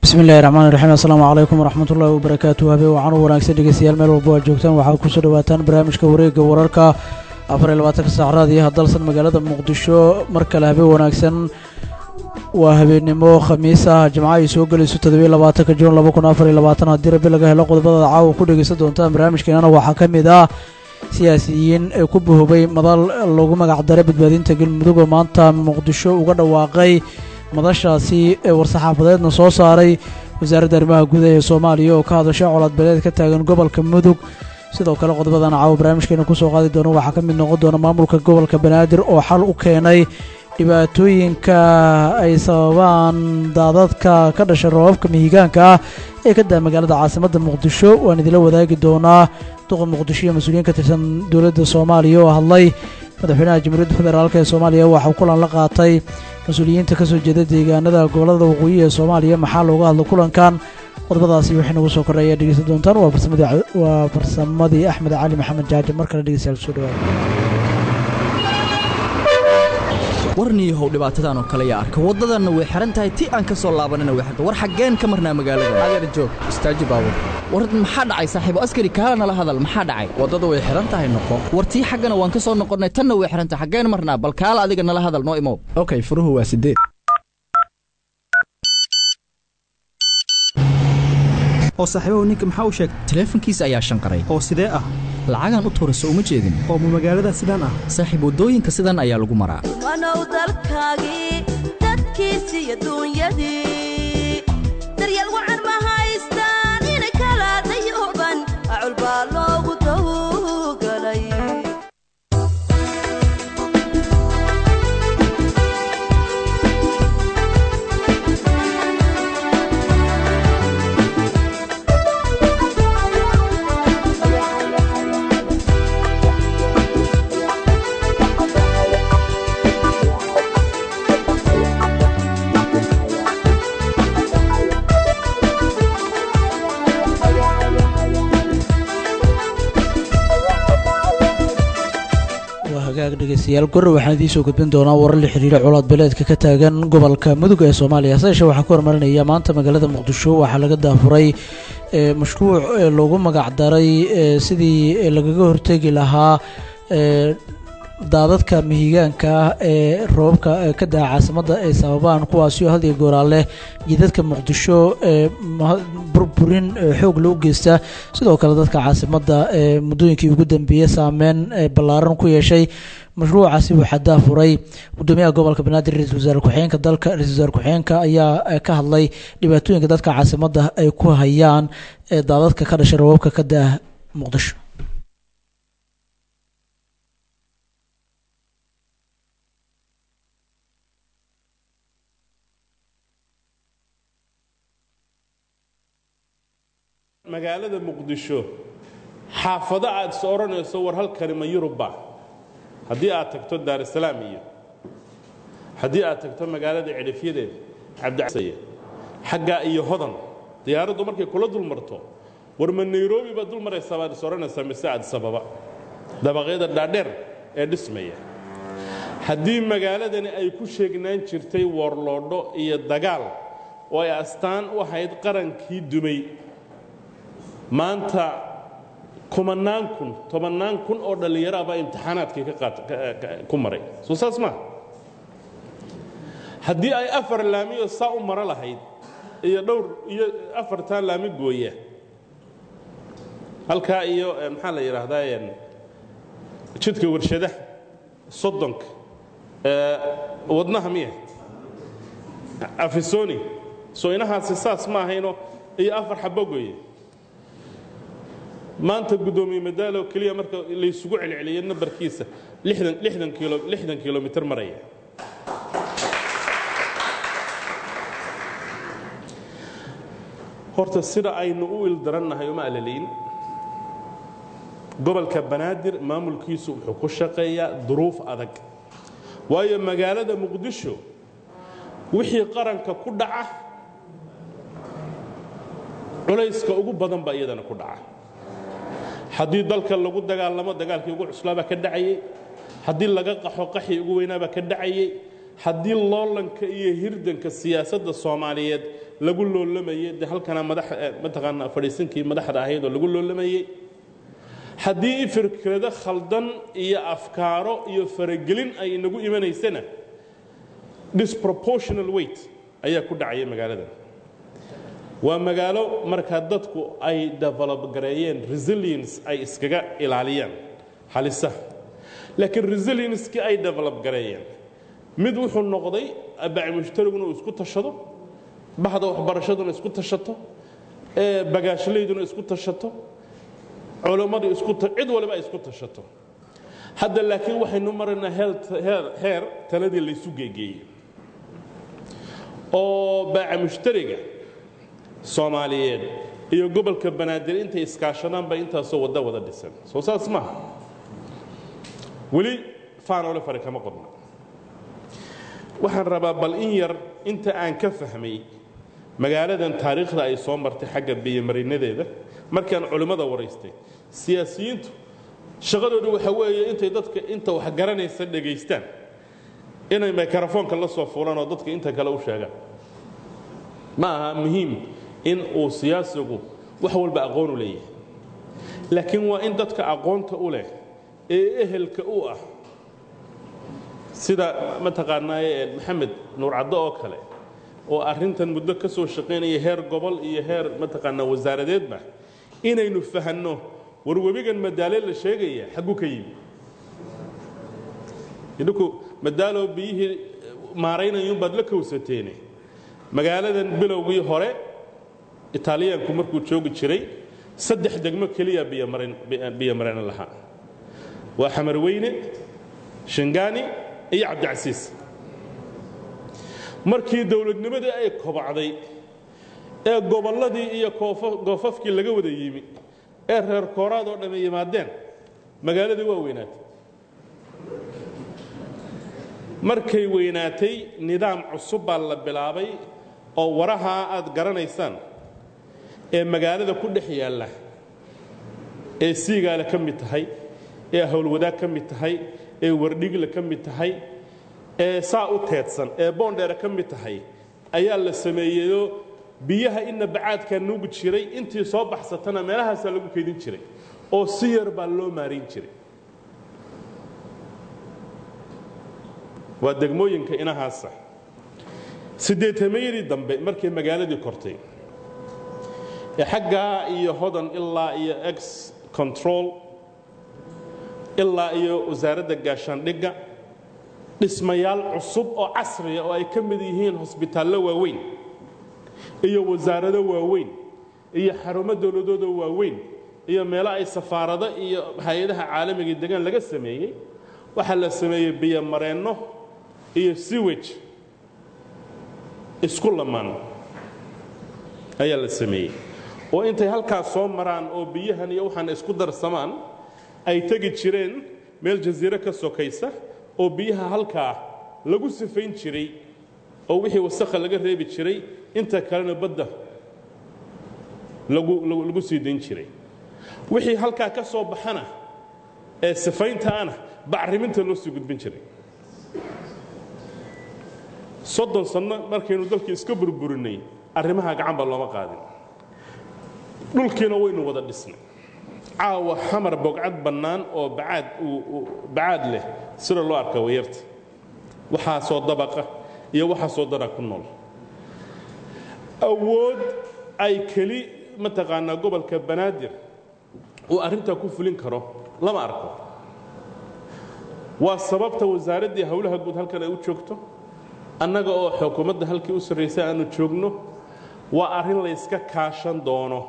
bismillahi raxmaan raxiim assalaamu calaykum waraxmat ullahi wabarakaatu habeen waxaan u wanaagsan dhegeystayaal meel walba aad joogtaan waxaad kusoo dhawaataan barnaamijka wareegga wararka afar iyo labaatanka saacraad iyo hadalsan magaalada muqdisho mar kale habeen wanaagsan waa habeennimo khamiis ah jimco ay soo gelayso toddobiyo labaatanka juun laba kun afar iyo labaatan haddii rabbi laga helo qodobada caawa ku dhegeysan doontaan barnaamijkeenana waxaa ka mid ah siyaasiyiin ee ku buhubay madal lagu magacdaray badbaadinta galmudug oo maanta muqdisho uga dhawaaqay madashaasi ee war-saxaafadeedna soo saaray wasaaradda arrimaha gudaha ee soomaaliya oo ka hadashay colaadbeeleed ka taagan gobolka mudug sidoo kale qodobadan caawa barnaamijkeena kusoo qaadi doono waxaa ka mid noqon doona maamulka gobolka banaadir oo xal u keenay dhibaatooyinka ay sababaan daadadka ka dhashay roobabka mihigaanka ah ee ka daa magaalada caasimadda muqdisho waan idinla wadaagi doonaa duqa muqdisho iyo mas-uuliyiin ka tirsan dowladda soomaaliya oo hadlay madaxweynaha jamhuuriyadda federaalk ee soomaaliya waxauu kulan la qaatay mas-uuliyiinta ka soo jeeda deegaanada gobollada waqooyi ee soomaaliya maxaa looga hadlo kulankan qodobadaasi waxay nagu soo kordhay ayaa dhegeysan doontaan waa farsamadii axmed cali maxamed jaaje mar kale dhegeystayaal kusoo dhawaada warniihow dhibaatadan oo kale yaa arka waddadanna way xihan tahay ti aan ka soo laabanana way xirta war xaggeen ka marnaa magaalada adeer joog istaaji baabur war maxaa dhacay saaxiibo askari kaala nala hadal maxaa dhacay waddada way xihan tahay noqo war tii xaggana waan ka soo noqonnay tanna way xihan tahay xaggeen marnaa bal kaala adiga nala hadal noo imow okay furuhu waa sideed oo saaxiibahu ninka maxaa u sheegay taleefankiisa ayaa shanqaray oo sidee ah lacagaan u tuura soo uma jeedin oo ma magaalada sidaan ah saaxiib waddooyinka sidan ayaa lagu maraa wanow dalkaagii dadkiisi iyo duunyadii daryeel wacan ma haystaan inay kala dayooban acul baa loogu dawgalay dhegeystayaal gorre waxaan idiin soo gudbin doonaa warar la xiriira colaad beeleedka ka taagan gobolka mudug ee soomaaliya haseeshe waxaa ku hormarinaya maanta magaalada muqdisho waxaa laga daafuray mashruuc loogu magacdaray sidii lagaga hortegi lahaa daadadka mihigaanka ah ee roobabka ka daa caasimadda ay sababaan kuwaasio had iyo gooraaleh jidadka muqdisho ee burburin xoog loo geysta sidoo kale dadka caasimadda ee muddooyinkii ugu dambeeyey saameyn ballaaran ku yeeshay mashruucaasi waxaa daafuray gudoomiyaha gobolka banaadir ra-isul wasaare ku-xigeenka dalka ra-isul wasaare ku-xigeenka ayaa ka hadlay dhibaatooyinka dadka caasimadda ay ku hayaan daadadka ka dhashay roobabka ka daa muqdisho magaalada muqdisho xaafado aad is odhanayso war halkani ma yurubba haddii aad tagto daarusalaam iyo haddii aad tagto magaalada cidhifyadeeda cabdicasaya xaggaa iyo hodan diyaaraddu markay kula dul marto war ma nairobi baad dul maraysaa baad is odhanaysaa mise addisababa dabaqyada dhaadheer ee dhismaya haddii magaaladani ay ku sheegnaan jirtay woorloodho iyo dagaal oo ay astaan u ahayd qarankii dumay maanta kumannaan kun tobannaan kun oo dhallinyaro abaa imtixaanaadkii ku maray soo saas maa haddii ay afar laamiyo saa u maro lahayd iyo dhowr iyo afartaa laami gooya halkaa iyo maxaa la yidhaahdaa jidka warshadaha soddonka wadnaha miya afisoni soo inahaasi saas ma ahayno iyo afar xabo gooye maanta guddoomiye madaalo keliya marka laysugu celceliyo nambarkiisa lixdan kilomitr maraya horta sida aynu u ildarannahay uma alalayn gobolka banaadir maamulkiisu wuxuu ku shaqeeyaa duruuf adag waayo magaalada muqdisho wixii qaranka ku dhaca culayska ugu badan baa iyadana ku dhaca haddii dalka lagu dagaalamo dagaalkii ugu cuslaabaa ka dhacayey haddii laga qaxo qaxii ugu weynaabaa ka dhacayey haddii loolanka iyo hirdanka siyaasadda soomaaliyeed lagu loolamayey dee halkana madax mataqaanaa fadhiisinkii madaxda ahayd oo lagu loolamayey haddii fikrado khaldan iyo afkaaro iyo faragelin ay inagu imanaysana disproportional weight ayaa ku dhacaya magaaladan waa magaalo markaa dadku ay develop gareeyeen resilience ay iskaga ilaaliyaan halisaha laakiin resilienskii ay develop gareeyeen mid wuxuu noqday abaci mushtariguna uu isku tashado baxda waxbarashaduna isku tashato ee bagaashalayduna isku tashato culammadu isku cid waliba ay isku tashato hadda laakiin waxaynu maraynaa heer taladii laysu geegeeyey oo baaca mushtariga soomaaliyeed iyo gobolka banaadir intay iskaashadaan bay intaasoo wadda wada dhisan soo saas maaha weli faanole fare kama qodna waxaan rabaa bal in yar inta aan ka fahmay magaaladan taariikhda ay soo martay xagga biyomarinadeeda markaan culimmada waraystay siyaasiyiintu shaqadoodu waxa weeye intay dadka inta wax garanaysa dhegaystaan inay mikrofoonka la soo fuulaan oo dadka inta kale u sheegaan ma aha muhiim in uu siyaasigu wax walba aqoon u leeyahay laakiin waa in dadka aqoonta u leh ee ehelka u ah sida mataqaanaaye maxamed nuur caddo oo kale oo arrintan muddo ka soo shaqaynaya heer gobol iyo heer mataqaanaa wasaaradeedba inaynu fahanno war webigan madaale la sheegaya xagguu ka yimi idhinku madaalow biyihii maaraynayuunbaad la kowsateene magaaladan bilowgii hore itaaliyaanku markuu joogi jiray saddex degmo keliya biyomareen lahaa waa xamarweyne shangaani iyo cabdicasiis markii dowladnimadii ay kobacday ee gobolladii iyo goofafkii laga wada yimi ee reer kooraad oo dhamme yimaadeen magaaladii waa weynaatay markay weynaatay nidaam cusub baa la bilaabay oo warahaa aad garanaysaan ee magaalada ku dhex yaalla ee siigaale ka mid tahay ee howlwadaag ka mid tahay ee wardhigle ka mid tahay ee saa u teedsan ee boondheere ka mid tahay ayaa la sameeyeyoo biyaha inna bacaadkaa nuugi jiray intii soo baxsatana meelahaasaa lagu keydin jiray oo si yar baa loo maarayn jiray waa degmooyinka inahaasa siddeetamayadii dambe markay magaaladii kortay ee xaggaa iyo hodan ilaa iyo ex control ilaa iyo wasaaradda gaashaandhigga dhismayaal cusub oo casriya oo ay ka mid yihiin hosbitaallo waaweyn iyo wasaarado waaweyn iyo xarumo dowladooda waaweyn iyo meelo ay safaarado iyo hay-adaha caalamiga degaan laga sameeyey waxaa la sameeyey biyomareenno iyo siwej isku lamaan ayaa la sameeyey oo intay halkaas soo maraan oo biyahan iyo waxaan isku darsamaan ay tegi jireen meel jasiiro ka sokaysa oo biyaha halkaa lagu sifayn jiray oo wixii wasakha laga reebi jiray inta kalena badda lagu sii dayn jiray wixii halkaa ka soo baxana ee sifayntaana bacriminta loo sii gudbin jiray soddon sanno markaynu dalkii iska burburinay arrimaha gacanba looma qaadin dhulkiina waynu wada dhisnay caawa xamar bogcad bannaan oo bacaad bacaad leh sida loo arka wayarta waxaasoo dabaqa iyo waxaasoo dara ku nool awood ay keli mataqaanaa gobolka banaadir uu arrintaa ku fulin karo lama arko waa sababta wasaaraddii howlaha guud halkan ay u joogto annaga oo xukuumadda halkii u sarraysay aanu joogno waa arrin layska kaashan doono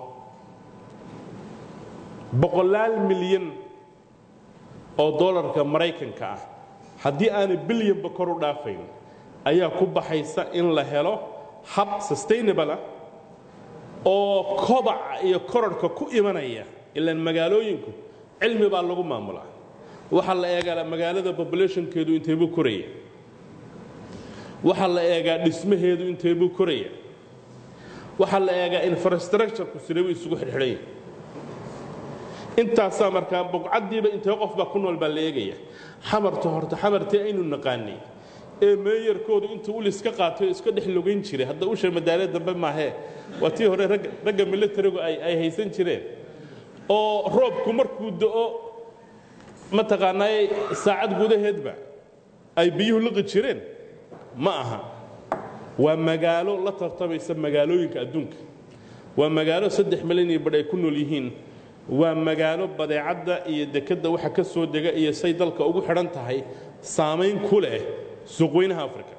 boqolaal milyan oo dollarka maraykanka ah haddii aanay bilyanba kor u dhaafayn ayaa ku baxaysa in la helo hab sustainable ah oo kobaca iyo korarhka ku imanaya ilaan magaalooyinku cilmi baa lagu maamulaa waxaa la eegaa magaalada populationkeedu inteebuu koraya waxaa la eegaa dhismaheedu inteebuu koraya waxaa la eegaa infrastructureku sidebuu isugu xidhxidhanya intaasaa markaa buqcaddiiba intee qof baa ku nool baa la eegaya xamarta horta xamartii aynu naqaanay ee meeyarkoodu intuu ulis ka qaatay oo iska dhex logayn jiray hadda usha madaalo dambe maahee waa tii hore ragga ragga militarigu ay ay haysan jireen oo roobku markuu da'o mataqaanaa saacad gudaheedba ay biyuhu liqi jireen ma aha waa magaalo la tartamaysa magaalooyinka adduunka waa magaalo saddex milyan iyo badh ay ku nool yihiin waa magaalo badeecadda iyo dekedda waxa ka soo dega iyo say dalka ugu xidhan tahay saamayn ku leh suuqweynaha afrika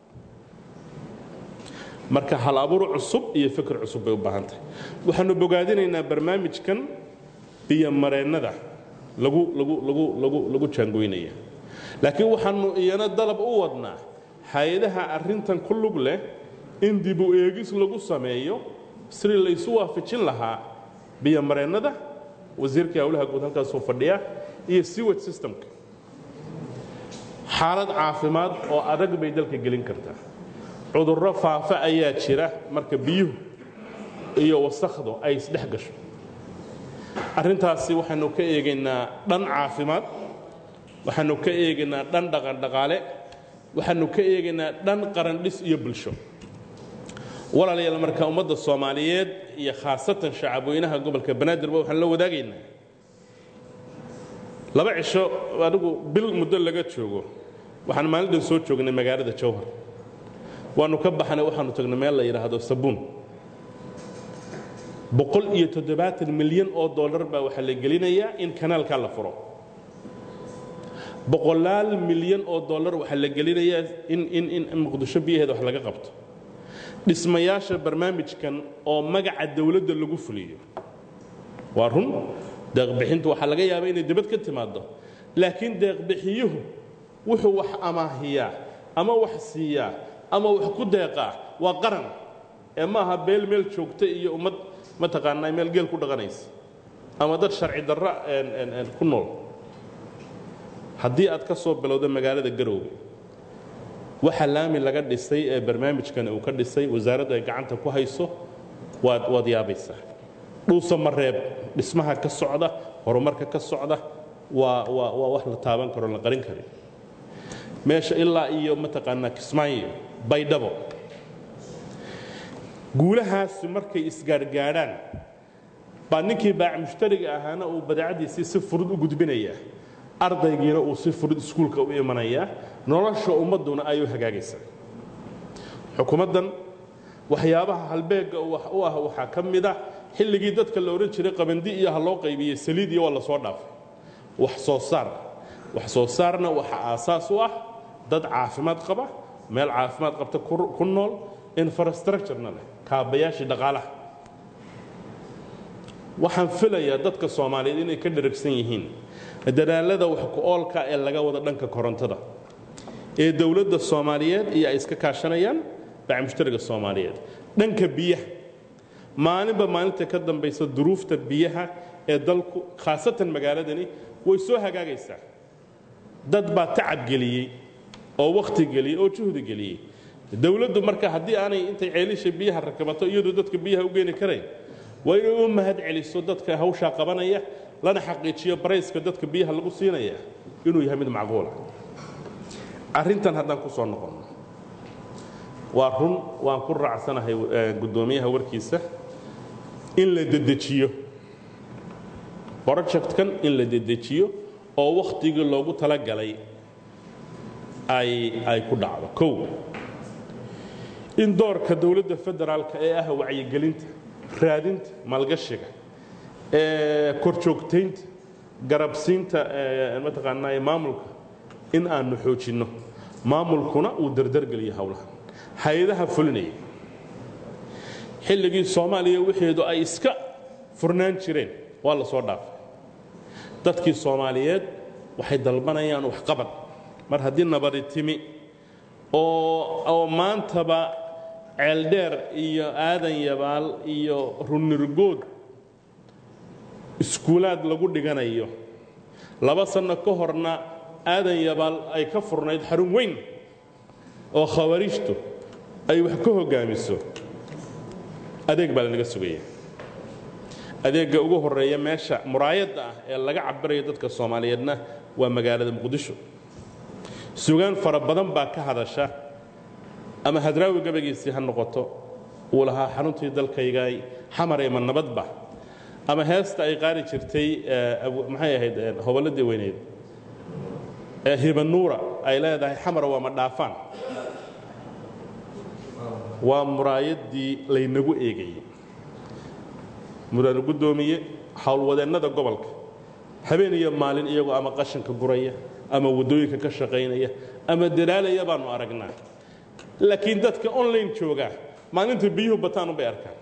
marka hal abuur cusub iyo fikir cusub bay u baahan tahay waxaanu bogaadinaynaa barnaamijkan biyomareennada lagu lagu lagu lagu lagu jaangoynaya laakiin waxaanu iyana dalab u wadnaa hay-adaha arrintan ku lug leh in dib u eegis lagu sameeyo sidii laysu waafajin lahaa biyomareennada wasiirkai howlaha guud halkaasuu fadhiya iyo sewage systemka xaalad caafimaad oo adag bay dalka gelin kartaa cudurro faafa ayaa jira marka biyuhu iyo wasakhdu ay isdhex gasho arrintaasi waxaanu ka eegaynaa dhan caafimaad waxaanu ka eegaynaa dhan dhaqandhaqaale waxaanu ka eegaynaa dhan qarandhis iyo bulsho walaalayaal marka ummadda soomaaliyeed iyo khaasatan shacabweynaha gobolka banaadirba waxaan la wadaagaynaa laba cisho adigu bil muddo laga joogo waxaan maalindhan soo joognay magaalada jowhar waannu ka baxnay waxaanu tagnay meel la yidhaahdo sabuun boqol iyo toddobaatan milyan oo dollar baa waxaa la gelinayaa in kanaalkaa la furo boqolaal milyan oo dollar waxaa la gelinayaa in in in muqdisho biyaheeda wax laga qabto dhismayaasha barnaamijkan oo magaca dawladda lagu fuliyo waa run deeqbixintu waxaa laga yaabaa inay dibad ka timaaddo laakiin deeqbixiyuhu wuxuu wax amaahiyaa ama wax siiyaa ama wax ku deeqaa waa qaran ee ma aha beel meel joogta iyo ummad mataqaanaa meel geel ku dhaqanaysa ama dad sharci darra ku nool haddii aad ka soo bilowda magaalada garowga waxa laami laga dhisay ee barnaamijkan uu ka dhisay wasaaraddu ay gacanta ku hayso waad waad yaabaysaa dhuusa mareeb dhismaha ka socda horumarka ka socda waa waa waa wax la taaban karo la qarin karin meesha ilaa iyo mataqaanaa kismaayo baydhabo guulahaasi markay isgaargaadhaan baa ninkii baac mushtariga ahaana uu badeecadiisii si furud u gudbinayaa ardaygiina uu si furud iskuulka u imanayaa nolosha ummadduna ay u hagaagaysaa xukuumaddan waxyaabaha halbeegga u ah waxaa ka mid ah xilligii dadka la odhan jiray qabandi iyo ha loo qaybiyey saliid iyo waa la soo dhaafay wax soo saar wax soo saarna waxa aasaas u ah dad caafimaad qaba meel caafimaad qabta ku nool infrastructurena leh kaabayaashii dhaqaalaha waxaan filayaa dadka soomaaliyeed inay ka dharagsan yihiin dadaalada wax ku oolka ee laga wada dhanka korontada ee dowladda soomaaliyeed iyo ay iska kaashanayaan bacmushtariga soomaaliyeed dhanka biyaha maalinba maalinta ka dambaysa duruufta biyaha ee dalku khaasatan magaaladani way soo hagaagaysaa dad baa tacab geliyey oo wakhti geliyey oo juhdi geliyey dowladdu marka haddii aanay intay ceelisha biyaha rakabato iyadoo dadka biyaha u geeni karayn waa inay u mahad celiso dadka hawshaa qabanaya lana xaqiijiyo barayska dadka biyaha lagu siinaya inuu yahay mid macquula arrintan haddaan ku soo noqonno waa run waan ku raacsanahay guddoomiyaha warkiisa in la dedejiyo projectkan in la dedejiyo oo wakhtigii loogu talagalay ay ay ku dhacdo kow in doorka dowladda federaalka ee ah wacyigelinta raadinta maalgashiga ee korjoogtaynta garabsiinta mataqaanaa maamulka in aanu xoojinno maamulkuna uu dardargeliyo howlaha hay-adaha fulinaya xilligii soomaaliya wixeedu ay iska furnaan jireen waa la soo dhaafay dadkii soomaaliyeed waxay dalbanayaan waxqabad mar haddii nabadi timi oo maantaba ceeldheer iyo aadan yabaal iyo runirgood iskuulaad lagu dhiganayo laba sanno ka horna aadan yabaal ay ka furnayd xarun weyn oo khawariijtu ay wax ka hoggaamiso adeeg baa lanaga sugaya adeegga ugu horreeya meesha muraayadda ah ee laga cabirayo dadka soomaaliyeedna waa magaalada muqdisho sugaan fara badan baa ka hadasha ama hadraawi gabagiisii ha noqoto uu lahaa xaruntii dalkaygay xamarey ma nabadba ama heesta ay qaari jirtay maxay ahayd hobolladii weyneyd ee hibanuura ay leedahay xamara waa ma dhaafaan waa muraayaddii laynagu eegayey mudane guddoomiye howlwadeennada gobolka habeen iyo maalin iyagoo ama qashanka guraya ama waddooyinka ka shaqaynaya ama dalaalaya baannu aragnaa laakiin dadka online jooga maalinta biyuhu bataan unbay arkaan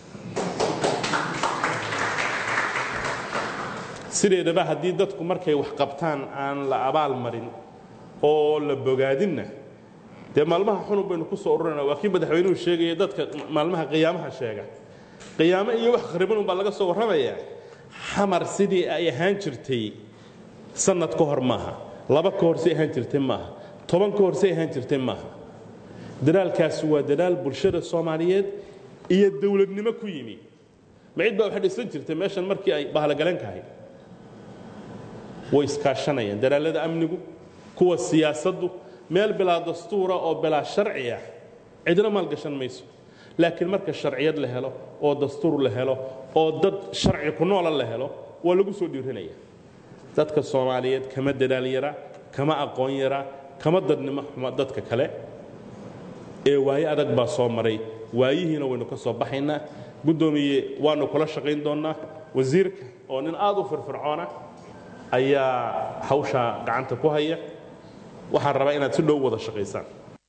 sideedaba haddii dadku markay wax qabtaan aan la abaal marin oo la bogaadinna dee maalmaha xunun baynu ku soo ururana waa kii madaxweynuhu sheegaya dadka maalmaha qiyaamaha sheega qiyaamo iyo wax khariban unbaa laga soo warramayaa xamar sidii ay ahaan jirtay sannad ka hor maaha laba ka hor say ahaan jirtay maaha toban ka hor say ahaan jirtay maaha dadaalkaasi waa dadaal bulshada soomaaliyeed iyo dowladnimo ku yimi ma cid baa waxay dhisan jirtay meeshan markii ay bahalagaleen kahay way iskaashanayaan dadaallada amnigu kuwa siyaasaddu meel bilaa dastuura oo bilaa sharci ah cidna maalgashan mayso laakiin marka sharciyad la helo oo dastuur la helo oo dad sharci ku noola la helo waa lagu soo dhiiranaya dadka soomaaliyeed kama dadaal yara kama aqoon yara kama dadnimo xuma dadka kale ee waaye adag baa soo maray waayihiina waynu ka soo baxaynaa guddoomiye waannu kula shaqayn doonnaa wasiirka oo nin aad u firfircoona ayaa hawshaa gacanta ku haya waxaan rabaa inaad si dhow wada shaqaysaan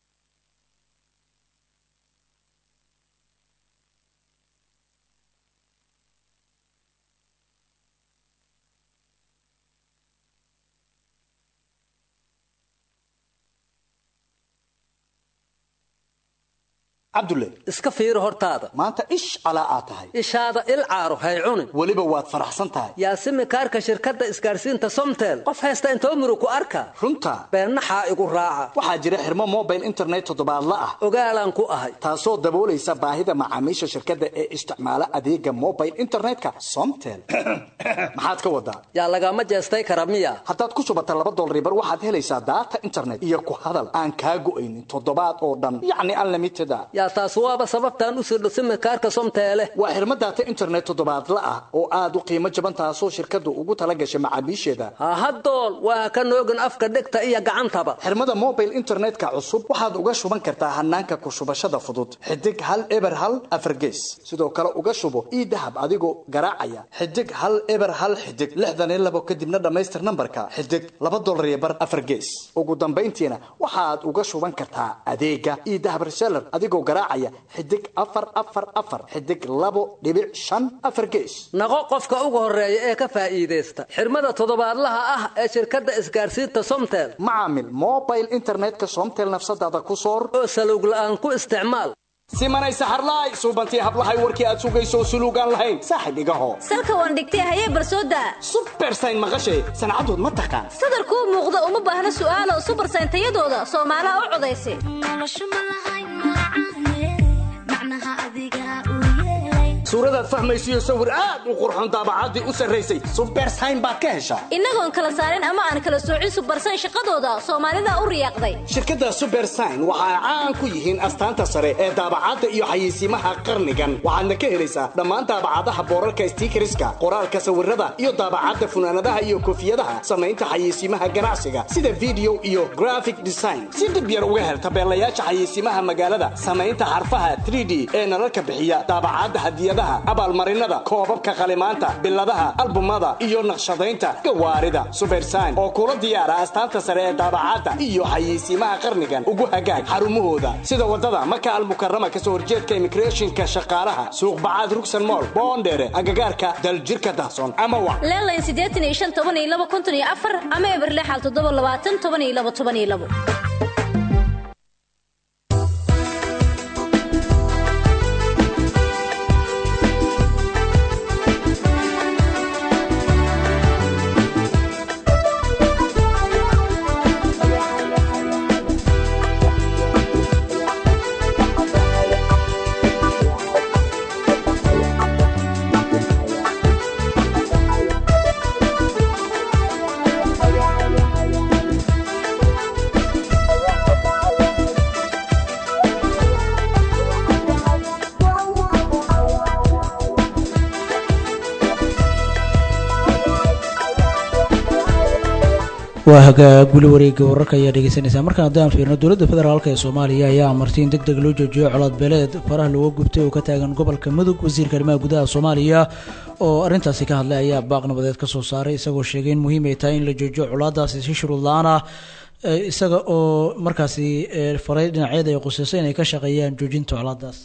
cabdulle iska fiiri hortaada maanta ish calaa aad tahay ishaada il caaro hay cunin weliba waad faraxsan tahay yaasimi kaarka shirkadda isgaarsiinta somtel qof haysta intoo muru ku arka runta beennaxaa igu raaca waxaa jira xirmo mobile internet toddobaadla ah ogaalaan ku ahay taasoo daboolaysa baahida macaamiisha shirkadda ee isticmaala adeega mobile internetka somtel maxaad ka wadaa yaa lagama jeestay kara miya haddaad ku shubata laba dolribar waxaad helaysaa daata internet iyo ku hadal aan kaa go'aynin toddobaad oo dhan yacni unlimited a yaa taas waaba sababtaan u sirdho simikaarka somteele waa xirmo daata internet toddobaadla ah oo aad u qiimo jaban taasoo shirkaddu ugu tala gashay macaamiisheeda hahadool waa ka noogin afka dhegta iyo gacantaba xirmada mobile internetka cusub waxaad uga shuban kartaa hanaanka ku shubashada fudud xidig hal eber hal afargees sidoo kale uga shubo ii dahab adigoo garaacaya xidig hal eber hal xidig lixdan iyo labo kadibna dhammaystir nambarka xidig laba dolar iyo bar afargees ugu dambayntiina waxaad uga shuban kartaa adeega ii dahab reseller adigoo garaacaya xidig afar afar afar xidig labo dhibic shan afar gees naqo qofka ugu horeeya ee ka faa'iidaysta xirmada toddobaadlaha ah ee shirkadda isgaarsiinta somtel macaamil mobile internetka somtel nafsadaada ku soor oo salowg la'aan ku isticmaal simanay saxarlaay suubantii hablahay warkii aad sugayso suluugaan lahayn saaxib igaho salka waan dhigtay hayee barsooda subersayn maqashay sancadood ma taqaan sadarkuu muuqda uma baahna su'aalo subersayn tayadooda soomaalaha u codaysa suuradaad fahmaysiyo sawir aad u qurxoon daabacaddii u sarraysay subersayn baad ka heshaa innagoon kala saarin ama aan kala soocin subersayn shaqadooda soomaalida u riyaaqday shirkadda subersign waxa ay caan ku yihiin astaanta sare ee daabacadda iyo xayeysiimaha qarnigan waxaadna ka helaysaa dhammaan daabacadaha boorarka stiikariska qoraalka sawirada iyo daabacadda funaanadaha iyo koofiyadaha samaynta xayeysiimaha ganacsiga sida video iyo graphic design si dhib yar uga hel tabeelayaasha xayeysiimaha magaalada samaynta xarfaha 3d ee nalalka bixiya daabacadda hadiyadaha abaalmarinada koobabka qalimaanta biladaha albumada iyo naqshadaynta gawaarida subersign oo kula diyaara astaanta sare ee daabacadda iyo xayeysiimaha qarnigan ugu hagaag xarumahooda sida wadada maka almukarama kasoo horjeedka immigrationka shaqaalaha suuq bacaad rugsan mool boondheere agagaarka daljirka dahsoon ama wa leelayn siddeetan iyo shan toban iyo laba konton iyo afar ama eber lixal toddoba labaatan toban iyo laba toban iyo labo waa hagaag weli wareega wararka ayaa dhegeysanaysaa markaan haddaan fiirno dowladda federaalk ee soomaaliya ayaa amartay in deg deg loo joojiyo colaad beeleed faraha looga gubtay oo ka taagan gobolka mudug wasiirka arrimaha gudaha soomaaliya oo arrintaasi ka hadlay ayaa baaq nabadeed ka soo saaray isagoo sheegay in muhiim ay tahay in la joojiyo colaadaasi si shuruud la-aan ah isaga oo markaasi faray dhinacyada ay qusayso inay ka shaqeeyaan joojinta colaadaas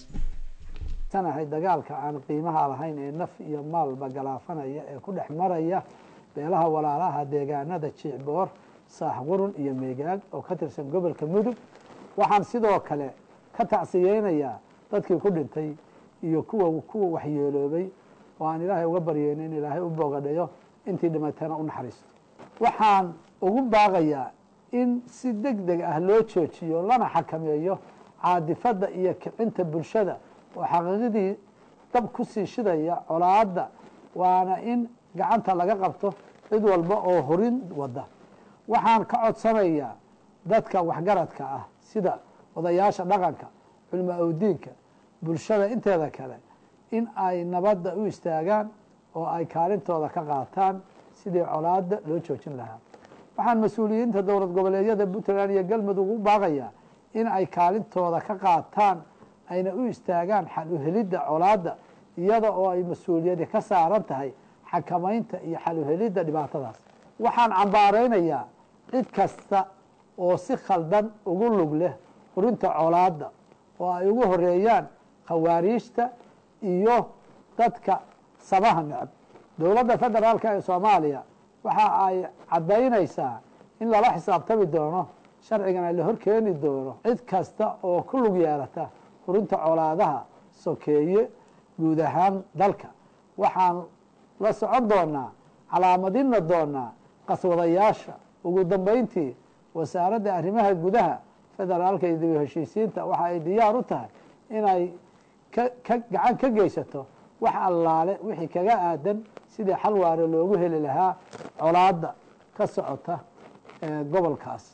tanahay dagaalka aan qiimaha lahayn ee naf iyo maalba galaafanaya ee ku dhex maraya beelaha walaalaha deegaanada jiicboor saaxqurun iyo meegaag oo ka tirsan gobolka mudug waxaan sidoo kale ka tacsiyeynayaa dadkii ku dhintay iyo kuwa kuwa waxyeeloobay oo aan ilaahay uga baryeyno in ilaahay u boogadhayo intii dhimatana u naxariisto waxaan ugu baaqayaa in si deg deg ah loo joojiyo lana xakameeyo caadifadda iyo kicinta bulshada oo xaqiiqadii dab ku sii shidaya colaadda waana in gacanta laga qabto cid walba oo horin wada waxaan ka codsanayaa dadka waxgaradka ah sida odayaasha dhaqanka culimo awdiinka bulshada inteeda kale in ay nabadda u istaagaan oo ay kaalintooda ka qaataan sidii colaadda loo joojin lahaa waxaan mas-uuliyiinta dowlad goboleedyada puntland iyo galmudug u baaqayaa in ay kaalintooda ka qaataan ayna u istaagaan xal u helidda colaadda iyada oo ay mas-uuliyadi ka saaran tahay xakamaynta iyo xal u helidda dhibaatadaas waxaan cambaaraynayaa cid kasta oo si khaldan ugu lug leh hurinta colaadda oo ay ugu horeeyaan khawaariijta iyo dadka samaha necab dowladda federaalk ee soomaaliya waxa ay caddaynaysaa in lala xisaabtami doono sharcigana la horkeeni doono cid kasta oo ku lug yeelata hurinta colaadaha sokeeye guud ahaan dalka waxaan la socon doonaa calaamadina doonaa qaswadayaasha ugu dambeyntii wasaaradda arrimaha gudaha federaalka iyo dib heshiisiinta waxa ay diyaar u tahay inay ka ka gacan ka geysato wax allaale wixii kaga aadan sidii xal waare loogu heli lahaa colaadda ka socota gobolkaas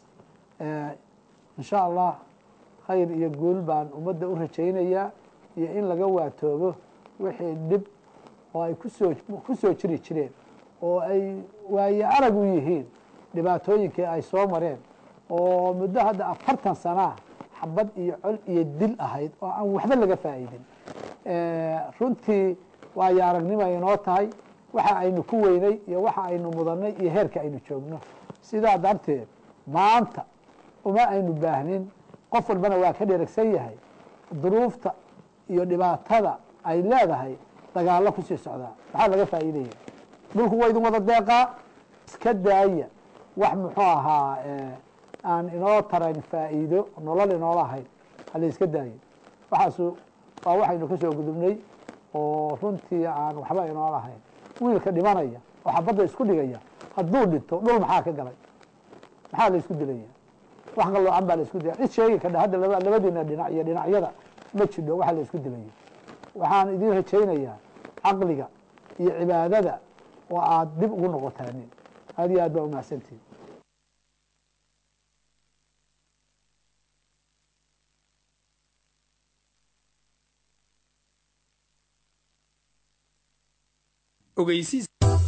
insha allah khayr iyo guul baan ummadda u rajaynayaa iyo in laga waatoobo wixii dhib oo ay kusoo ku soo jiri jireen oo ay waaye arag u yihiin dhibaatooyinkii ay soo mareen oo muddo hadda afartan sanaa xabad iyo col iyo dil ahayd oo aan waxba laga faa'iidin runtii waayo aragnimo inoo tahay waxa aynu ku weynay iyo waxa aynu mudannay iyo heerka aynu joogno sidaa darteed maanta uma aynu baahnin qof walbana waa ka dheragsan yahay duruufta iyo dhibaatada ay leedahay dagaallo kusii socdaa maxaa laga faa'iidaya dhulku waa idin wada deeqaa iska daaya wax muxuu ahaa aan inoo tarayn faa'iido nolol inoola ahayn hala iska daayo waxaasu waa waxaynu ka soo gudubnay oo runtii aan waxba inoola ahayn wiilka dhimanaya oo xabadda isku dhigaya hadduu dhinto dhul maxaa ka galay maxaa la isku dilaya wax qaloocan baa la isku dilaya cid sheegi kadha hadda laba labadiina dhinac iyo dhinacyada ma jidho waxa la isku dilayo waxaan idin rajaynayaa caqliga iyo cibaadada oo aad dib ugu noqotaanin aad iyo aad baa umahadsantihin ogeysiis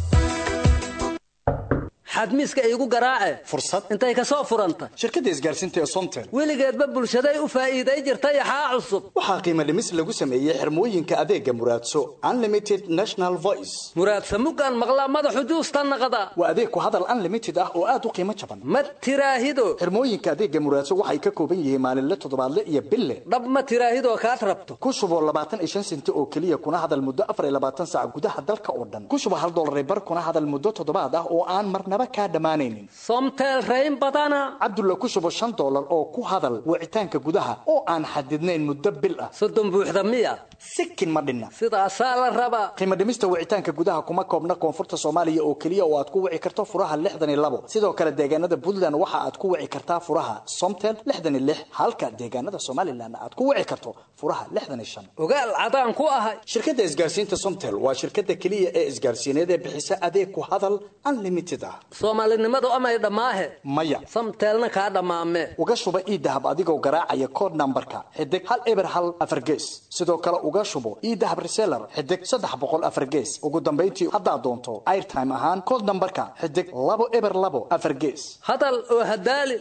xadmiiska iigu garaace fursad intay ka soo furanta shirkadda isgaarsiinta ee somtel weligeedba bulshaday u faa'iiday jirtay axaa cusub waxaa qiimo dhimis lagu sameeyey xirmooyinka adeega muraadso unlimited national voice muraadsa muggaan maqlaa madaxu juusta naqda waa adeeg ku hadal unlimited ah oo aad u qiimo jaban ma tiraahido xirmooyinka adeega muraadso waxay ka kooban yihiin maalinle toddobaadle iyo bille dhab ma tiraahidoo kaad rabto ku shubo labaatan iyo shan senti oo keliya kuna hadal muddo afar iyo labaatan saac gudaha dalka oo dhan ku shubo hal dollar bar kuna hadal muddo toddobaad ah oo aan marnaba kaa dhammaanaynin somteel rayn badana cabdulla ku shubo shan dollar oo ku hadal wicitaanka gudaha oo aan xadidnayn muddo bil ah soddon buuxda miya sikin ma dhinna sidaasaa la rabaa qiimo dhimista wicitaanka gudaha kuma koobna koonfurta soomaaliya oo keliya oo aad ku wici karto furaha lixdan iyo labo sidoo kale deegaanada puntland waxa aad ku wici kartaa furaha somtel lixdan iyo lix halka deegaanada somalilan aad ku wici karto furaha lixdan iyo shan ogaal cadaan ku ahay shirkadda isgaarsiinta somtel waa shirkadda keliya ee isgaarsiineed ee bixisa adeeg ku hadal unlimited ah soomaalinimadu amay dhammaahe maya samteelna kaa dhammaame uga shuba iidahab adigoo garaacaya kood nambarka xidig hal eber hal afar gees sidoo kale uga shubo iidahab reseller xidig saddex boqol afar gees ugu dambayntii haddaad doonto airtime ahaan kood nambarka xidig labo eber labo afar gees hadal oo hadaali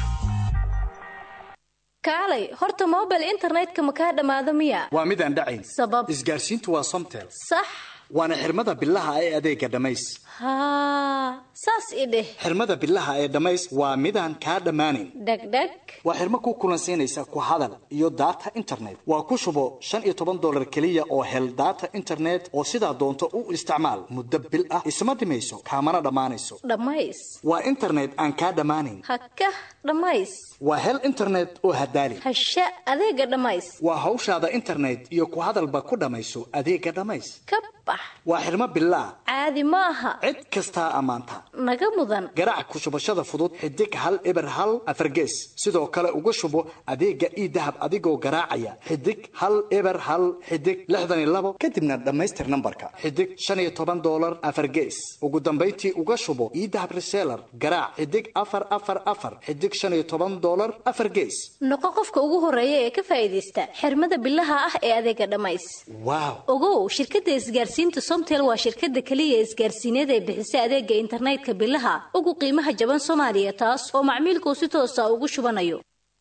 kaalay horta mobile internetka ma kaa dhammaado miya waa mid aan dhacayn sabab isgaarsiintu waa somtel sax waana xirmada bilaha ee adeega dhammays haa saas i dheh xirmada bilaha ee dhammays waa midaan kaa dhammaanayn dhegdheg waa xirmo ku kulansiinaysa ku hadal iyo data internet waa ku shubo shan iyo toban dolar keliya oo hel data internet oo sidaa doonto u isticmaal muddo bil ah isma dhimayso kaamana dhammaanayso dhammays waa internet aan kaa dhammaanayn hakah dhammays waa hel internet oo hadaali hasha adeega dhammays waa hawshaada internet iyo ku hadalba ku dhammayso adeega dhammays ka bax waa xirmo bilaa caadi ma aha cid kastaa ammaanta naga mudan garaac ku shubashada fudud xidig hal eber hal afar gees sidoo kale uga shubo adeega iidahab adigoo garaacaya xidig hal eber hal xidig lixdan iyo labo kadibna dhammaystir nambarka xidig shan iyo toban dolar afar gees ugu dambayntii uga shubo iidahab reseller garaac xidig afar afar afar xidig shan iyo toban dolar afar gees noqo qofka ugu horeeya ee ka faa'iidaysta xirmada bilaha ah ee adeega dhammays waaw ogow shirkadda isgaarsiinta somtel waa shirkadda keliya isgaarsiineed ee bixisa adeega internetka bilaha ugu qiimaha jaban soomaaliya taas oo macmiilkuu si toosa ugu shubanayo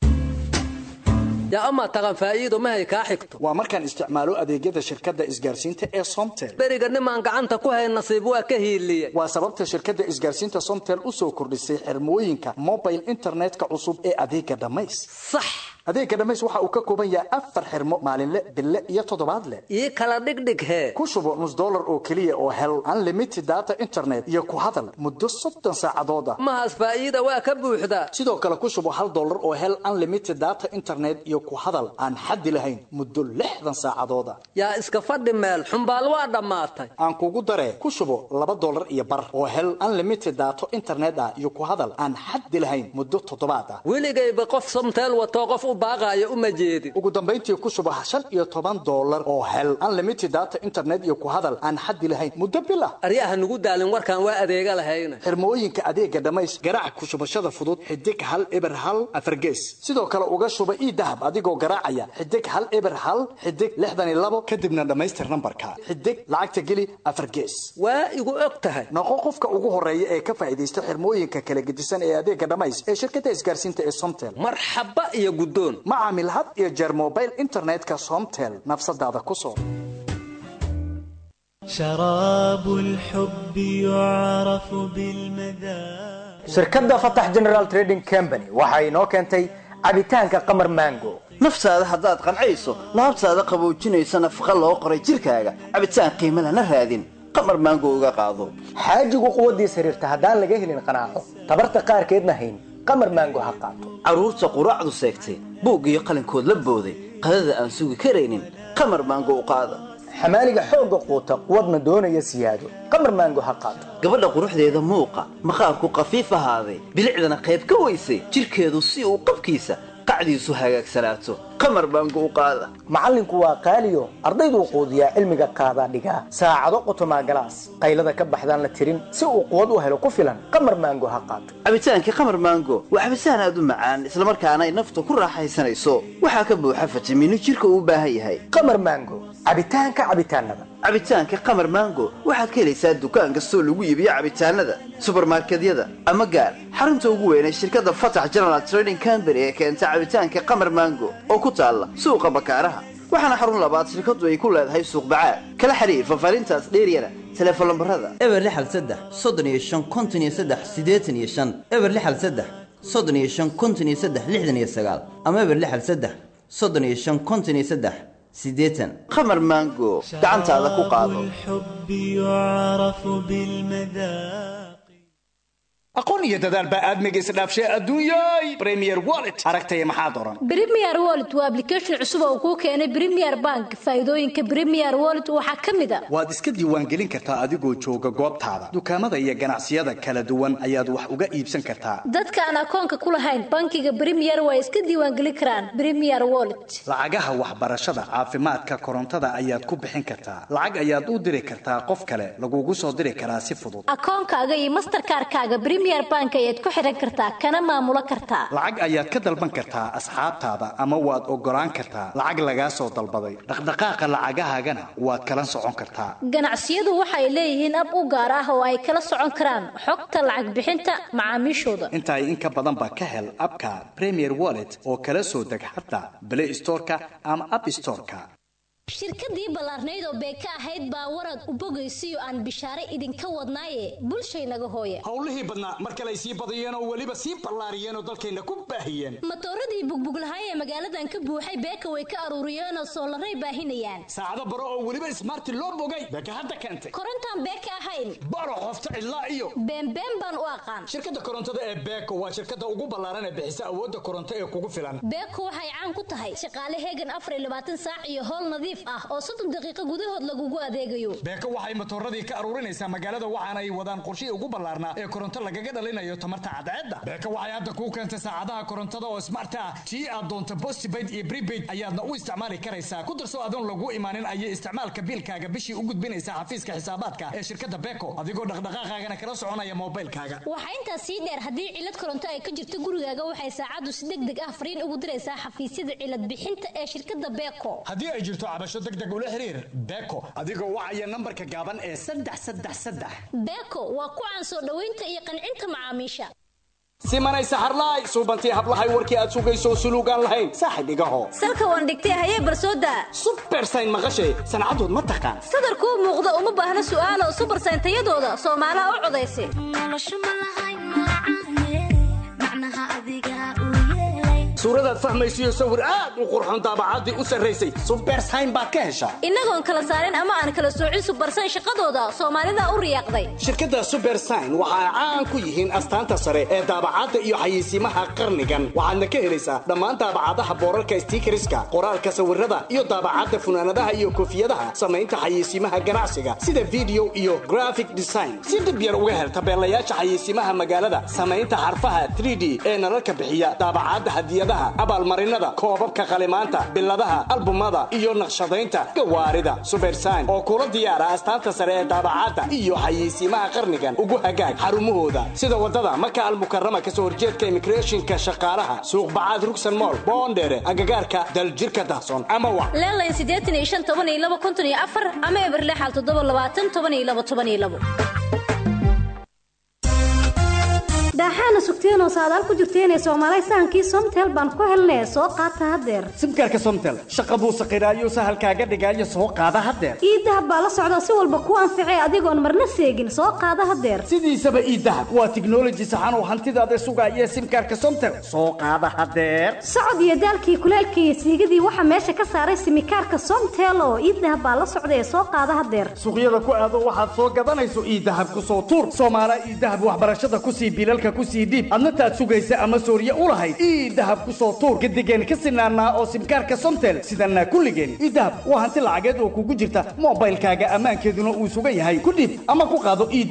yaa amaa taqan faa'iido mahay kaa xigto waa markaan isticmaalo adeegyada shirkadda isgaarsiinta ee somtel beriga nimaan gacanta ku hayn nasiib waa ka hiiliye waa sababta shirkadda isgaarsiinta somtel u soo kordhisay xirmooyinka mobile internetka cusub ee adeega dhammays sax adeega dhammays waxa uu ka kooban yahay afar xirmo maalinle bille iyo toddobaadle ii kala dhigdhig hee ku shubo nus dollar oo keliya oo hel unlimited data internet iyo ku hadal muddo soddon saacadood ah mahaas faa'iida waa ka buuxdaa sidoo kale ku shubo hal dollar oo hel unlimited data internet iyo ku hadal aan xaddi lahayn muddo lixdan saacadood ah yaa iska fadhi meel xumbaal waa dhammaatay aan kugu daree ku shubo laba dollar iyo bar oo hel unlimited data internet ah iyo ku hadal aan xaddi lahayn muddo toddobaad ah weligayba qof somteel watoo qof u baaqaaya uma jeedin ugu dambayntii ku shubo shan iyo toban dollar oo hel unlimited data internet iyo ku hadal aan xaddi lahayn muddo bil ah aryaha nugu daalin warkaan waa adeega lahayna xirmooyinka adeega dhammays garaac ku shubashada fudud xidig hal eber hal afar gees sidoo kale uga shuba ii dahab adigoo garaacaya xidig hal eber hal xidig lixdan iyo labo kadibna dhammaystir nambarka xidig lacagta geli afar gees waa igu og tahay noqo qofka ugu horeeya ee ka faa'iidaysta xirmooyinka kala gedisan ee adeega dhammays ee shirkadda isgaarsiinta ee somtel marxaba iyo guddoon ma caamil had iyo jeer mobile internetka somtel nafsadaada ku soo شراب الحب يعرف بالمذاق shirkadda fatax general trading company waxa inoo keentay cabitaanka qamar mango naftaada haddaad qancayso laabtaada qaboojinaysa nafaqa loo qoray jidhkaaga cabitaan qiimo lana raadin qamar maango uga qaado xaajigu quwaddiis xiriirta haddaan laga helin qanaaco tabarta qaarkeedna hayn qamar mango ha qaato carruurta quraacdu seegtay buug iyo qalinkood la booday qadada aan sugi karaynin qamar maango u qaada xamaaliga xoogga quuta quwadna doonaya siyaado qamar maango ha qaato gabadha quruxdeeda muuqa maqaarku khafiif ahaaday bilicdana qayb ka weysay jidhkeedu si uu qabkiisa qacdiisu hagaagsanaato qamar maango u qaada macallinku waa qaaliyo ardayduu quudiyaa cilmiga qaadaa dhigaa saacado qotomaa galaas qaylada ka baxdaan la tirin si uu quwad u helo ku filan qamar maango ha qaato cabitaankii qamar maango waa cabitaan aad u macaan islamarkaana ay nafta ku raaxaysanayso waxaa ka buuxa fitamiino jidhka uu u baahan yahay qamar maango cabitaanka cabitaanada cabitaanka qamar maango waxaad ka helaysaa dukaan kastoo lagu iibiyo cabitaanada subarmarkedyada ama gaar xarunta ugu weynay shirkadda fatax general trading company ee keenta cabitaanka qamar maango oo ku taalla suuqa bakaaraha waxaana xarun labaad shirkaddu ay ku leedahay suuq bacaad kala xiriir fafaarintaas dheeryana teleefon lambarada eber lixal saddex soddon iyo shan konton iyo saddex siddeetan iyo shan eber lixal saddex soddon iyo shan konton iyo saddex lixdan iyo sagaal ama eber lixal saddex soddon iyo shan konton iyo saddex siddeetan qamar maango gacantaada ku qaado الحب يعرف بالمذاق aqoon iyo dadaal baa aadmiga isdhaafshay adduunyay premier wallet aragtaya maxaad oran Premier Wallet waa application cusub oo kuu keenay Premier Bank. Faa'iidooyinka Premier Wallet waxaa ka mid ah waad iska diiwaangelin kartaa adigoo jooga goobtaada dukaamada iyo ganacsiyada kala duwan ayaad wax uga iibsan kartaa dadka aan akoonka ku lahayn bankiga Premier way iska diiwaangelin karaan Premier Wallet. lacagaha waxbarashada caafimaadka korontada ayaad ku bixin kartaa lacag ayaad u diri kartaa qof kale lagugu soo diri karaa si fudud Akoonkaaga iyo Mastercard-kaaga Premier Bank ayaad ku xiran kartaa kana maamulo kartaa. lacag ayaad ka dalban kartaa asxaabtaada ama waad ogolaan kartaa lacag lagaa soo dalbaday dhaqdhaqaaqa lacagahaagana waad kala socon kartaa Ganacsiyadu waxay leeyihiin ab u gaar ah oo ay kala socon karaan xogta lacag bixinta macaamiishooda. intaa in ka badan baa ka hel abka premier wallet oo kala soo deg xataa play storeka ama app storeka shirkadii ballaarnayd oo beeka ahayd baa warad u bogaysiyo aan bishaare idinka wadnaaye bulshaynaga hooya howlihii badnaa mar kale ay sii badiyeen oo weliba sii ballaariyeen oo dalkayna ku baahiyeen matooradii bugbuglahay ee magaaladan ka buuxay beeka way ka aruuriyeenoo soolaray baahinayaan saacado baro oo weliba ismaarti loo bogay beeka hadda keentay korontaan beeka ahayn baro qofta cidlaa iyo beenbeen baan u aqaan shirkadda korontada ee beeko waa shirkadda ugu ballaaran ee bixisa awoodda koronto ee kugu filan beeko waxay caan ku tahay shaqaale heegan afar iyo labaatan saac iyo howl nadiif ah oo soddon daqiiqo gudahood lagugu adeegayo beeko waxay matooradii ka aruurinaysaa magaalada waxaana ay wadaan qorshihii ugu ballaarnaa ee koronto lagaga dhalinayo tamarta cadceedda beeko waxay hadda kuu keentay saacadaha korontada oo smart ah tii aad doonto postpaid iyo prepaid ayaadna u isticmaali karaysaa ku darso adoon lagu imaanin ayay isticmaalka biilkaaga bishii u gudbinaysaa xafiiska xisaabaadka ee shirkadda beeko adigoo dhaqdhaqaaqaagana kala soconaya moobilkaaga waxaa intaas sii dheer haddii cilad koronto ay ka jirto gurigaaga waxay saacaddu si deg deg ah fariin ugu diraysaa xafiisyada cilad bixinta ee shirkadda beeko haddii ay jirto cabasho deg deg ula xiriir beeko adigoo wacaya nambarka gaaban ee saddex saddex saddex beeko waa ku caan soo dhoweynta iyo qancinta macaamiisha simanay saxarlaay suubantii hablahay warkii aad sugayso suluugaan lahayn saaxib igaho salka waan dhigtay hayee barsooda subersayn maqashay sancadood ma taqaan sadarkuu muuqda uma baahna su'aalo subersayn tayadooda soomaalaha u codaysa suuradaad fahmaysiyo sawir aad u qurxoon daabacaddii u sarraysay subersayn baad ka heshaa innagoon kala saarin ama aan kala soocin subersayn shaqadooda soomaalida u riyaaqday shirkadda subersign waxa ay caan ku yihiin astaanta sare ee daabacadda iyo xayeysiimaha qarnigan waxaadna ka helaysaa dhammaan daabacadaha boorarka stiikariska qoraalka sawirada iyo daabacadda funaanadaha iyo koofiyadaha samaynta xayeysiimaha ganacsiga sida video iyo graphic design si dhib yar uga hel tabeelayaasha xayeysiimaha magaalada samaynta xarfaha 3d ee nalalka bixiya daabacadda hadiyadaha abaalmarinada koobabka qalimaanta biladaha albumada iyo naqshadaynta gawaarida subersign oo kula diyaara astaanta sare ee daabacadda iyo xayeysiimaha qarnigan ugu hagaag xarumahooda sida wadada maka almukarama kasoo horjeedka immigrationka shaqaalaha suuq bacaad rugsan mool boondheere agagaarka daljirka dahsoon ama wa leelayn siddeetan iyo shan toban iyo laba konton iyo afar ama eber lixal toddoba labaatan toban iyo laba toban iyo labo daaxaana sugteenoo saadaal ku jirteenee soomaalay sahankii somtel baan ku helnee soo qaata haddeer simkaarka somtel shaqa buu saqiraayo sahalkaaga dhigaayo soo qaada haddeer iidahab baa la socda si walba ku anficee adigoon marna seegin soo qaada haddeer sidiisaba iidahab waa tiknoloji saxan oo hantidaada sugaaya simkaarka somtel soo qaada haddeer socod iyo daalkii kuleelkii iyo siigadii waxaa meesha ka saaray simikaarka somtel oo iidahab baa la socda ee soo qaada haddeer suuqyada ku aado waxaad soo gadanayso iidahab ku soo tuur soomaala iidahab waxbarashada kusii bilalka kusii dhiib adna taad sugaysa ama sooriye u lahayd ii dahab ku soo tuur gadigeen ka sinaanaa oo simkaarka somtel sidanaa kulligeen ii dahab waa hanti lacageed oo kugu jirta moobaylkaaga ammaankeeduna uu sugan yahay ku dhiib ama ku qaado ii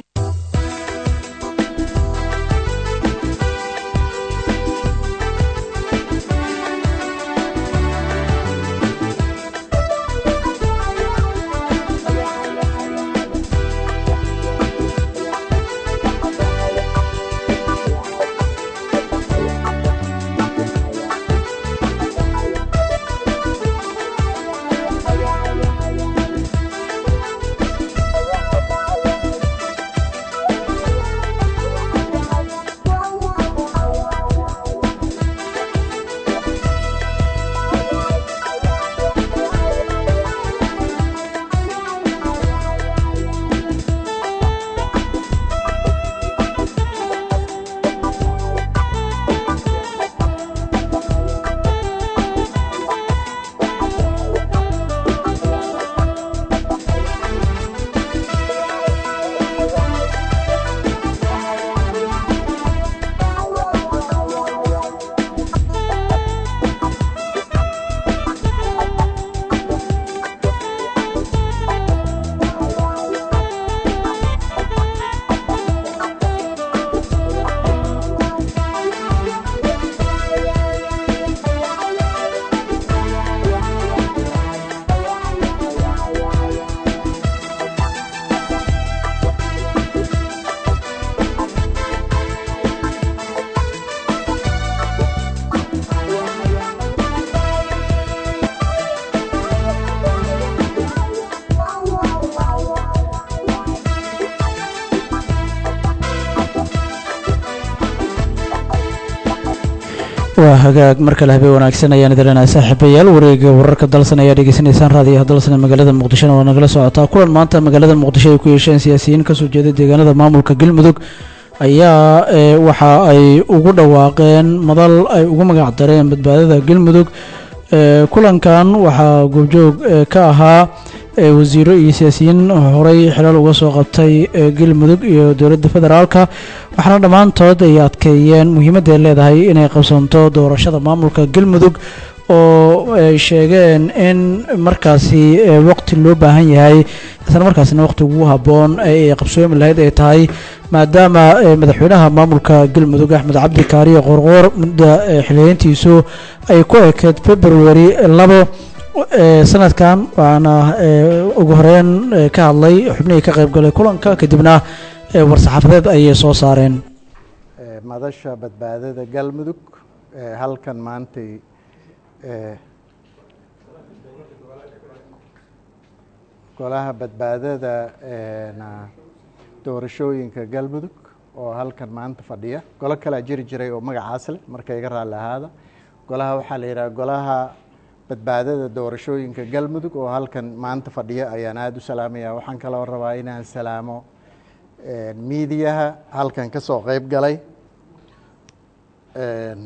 waa hagaag mar kale habeen wanaagsan ayaan idileenahay saaxiibayaal wareega wararka dalsan ayaa dhegeysanaysaan raadiyaha dalsan ee magaalada muqdishona waa nagala socotaa kulan maanta magaalada muqdisho ay ku yeesheen siyaasiyiin kasoo jeeda deegaanada maamulka galmudug ayaa ee, waxa ay ugu dhawaaqeen madal ay ugu magac dareen badbaadada galmudug ee, kulankan waxaa goobjoog ee, ka ahaa ee, wasiiro iyo siyaasiyiin horey xilal uga soo qabtay ee, galmudug iyo dowladda federaalka waxaana dhammaantood ay adkeeyeen muhiimadda ay leedahay inay qabsanto doorashada maamulka galmudug oo ay sheegeen in markaasi ee, waqti loo baahan yahay isla markaasina waqti ugu habboon ay qabsoomi lahayd ay tahay maadaama ee, madaxweynaha maamulka galmudug axmed cabdi kaariyo qorqoor mudda ee, xiliyeyntiisu ay ku ekeed february labo ee, sanadkan waxaana ee, ugu horeyn ee, ka hadlay xubnihii ka qaybgalay kulanka kadibna ee, war-saxaafadeed ayay soo saareen ee, madasha badbaadada galmudug ee, halkan maantay ee, golaha badbaadada ee, na- doorashooyinka galmudug oo halkan maanta fadhiya golo kalaa jiri jiray oo magacaas leh marka iga raalli ahaada golaha waxaa la yidhaha golaha badbaadada doorashooyinka galmudug oo halkan maanta fadhiya ayaan aada u salaamaya waxaan kaloo rabaa inaan salaamo ee, miidiyaha halkan ka soo qeyb galay Een,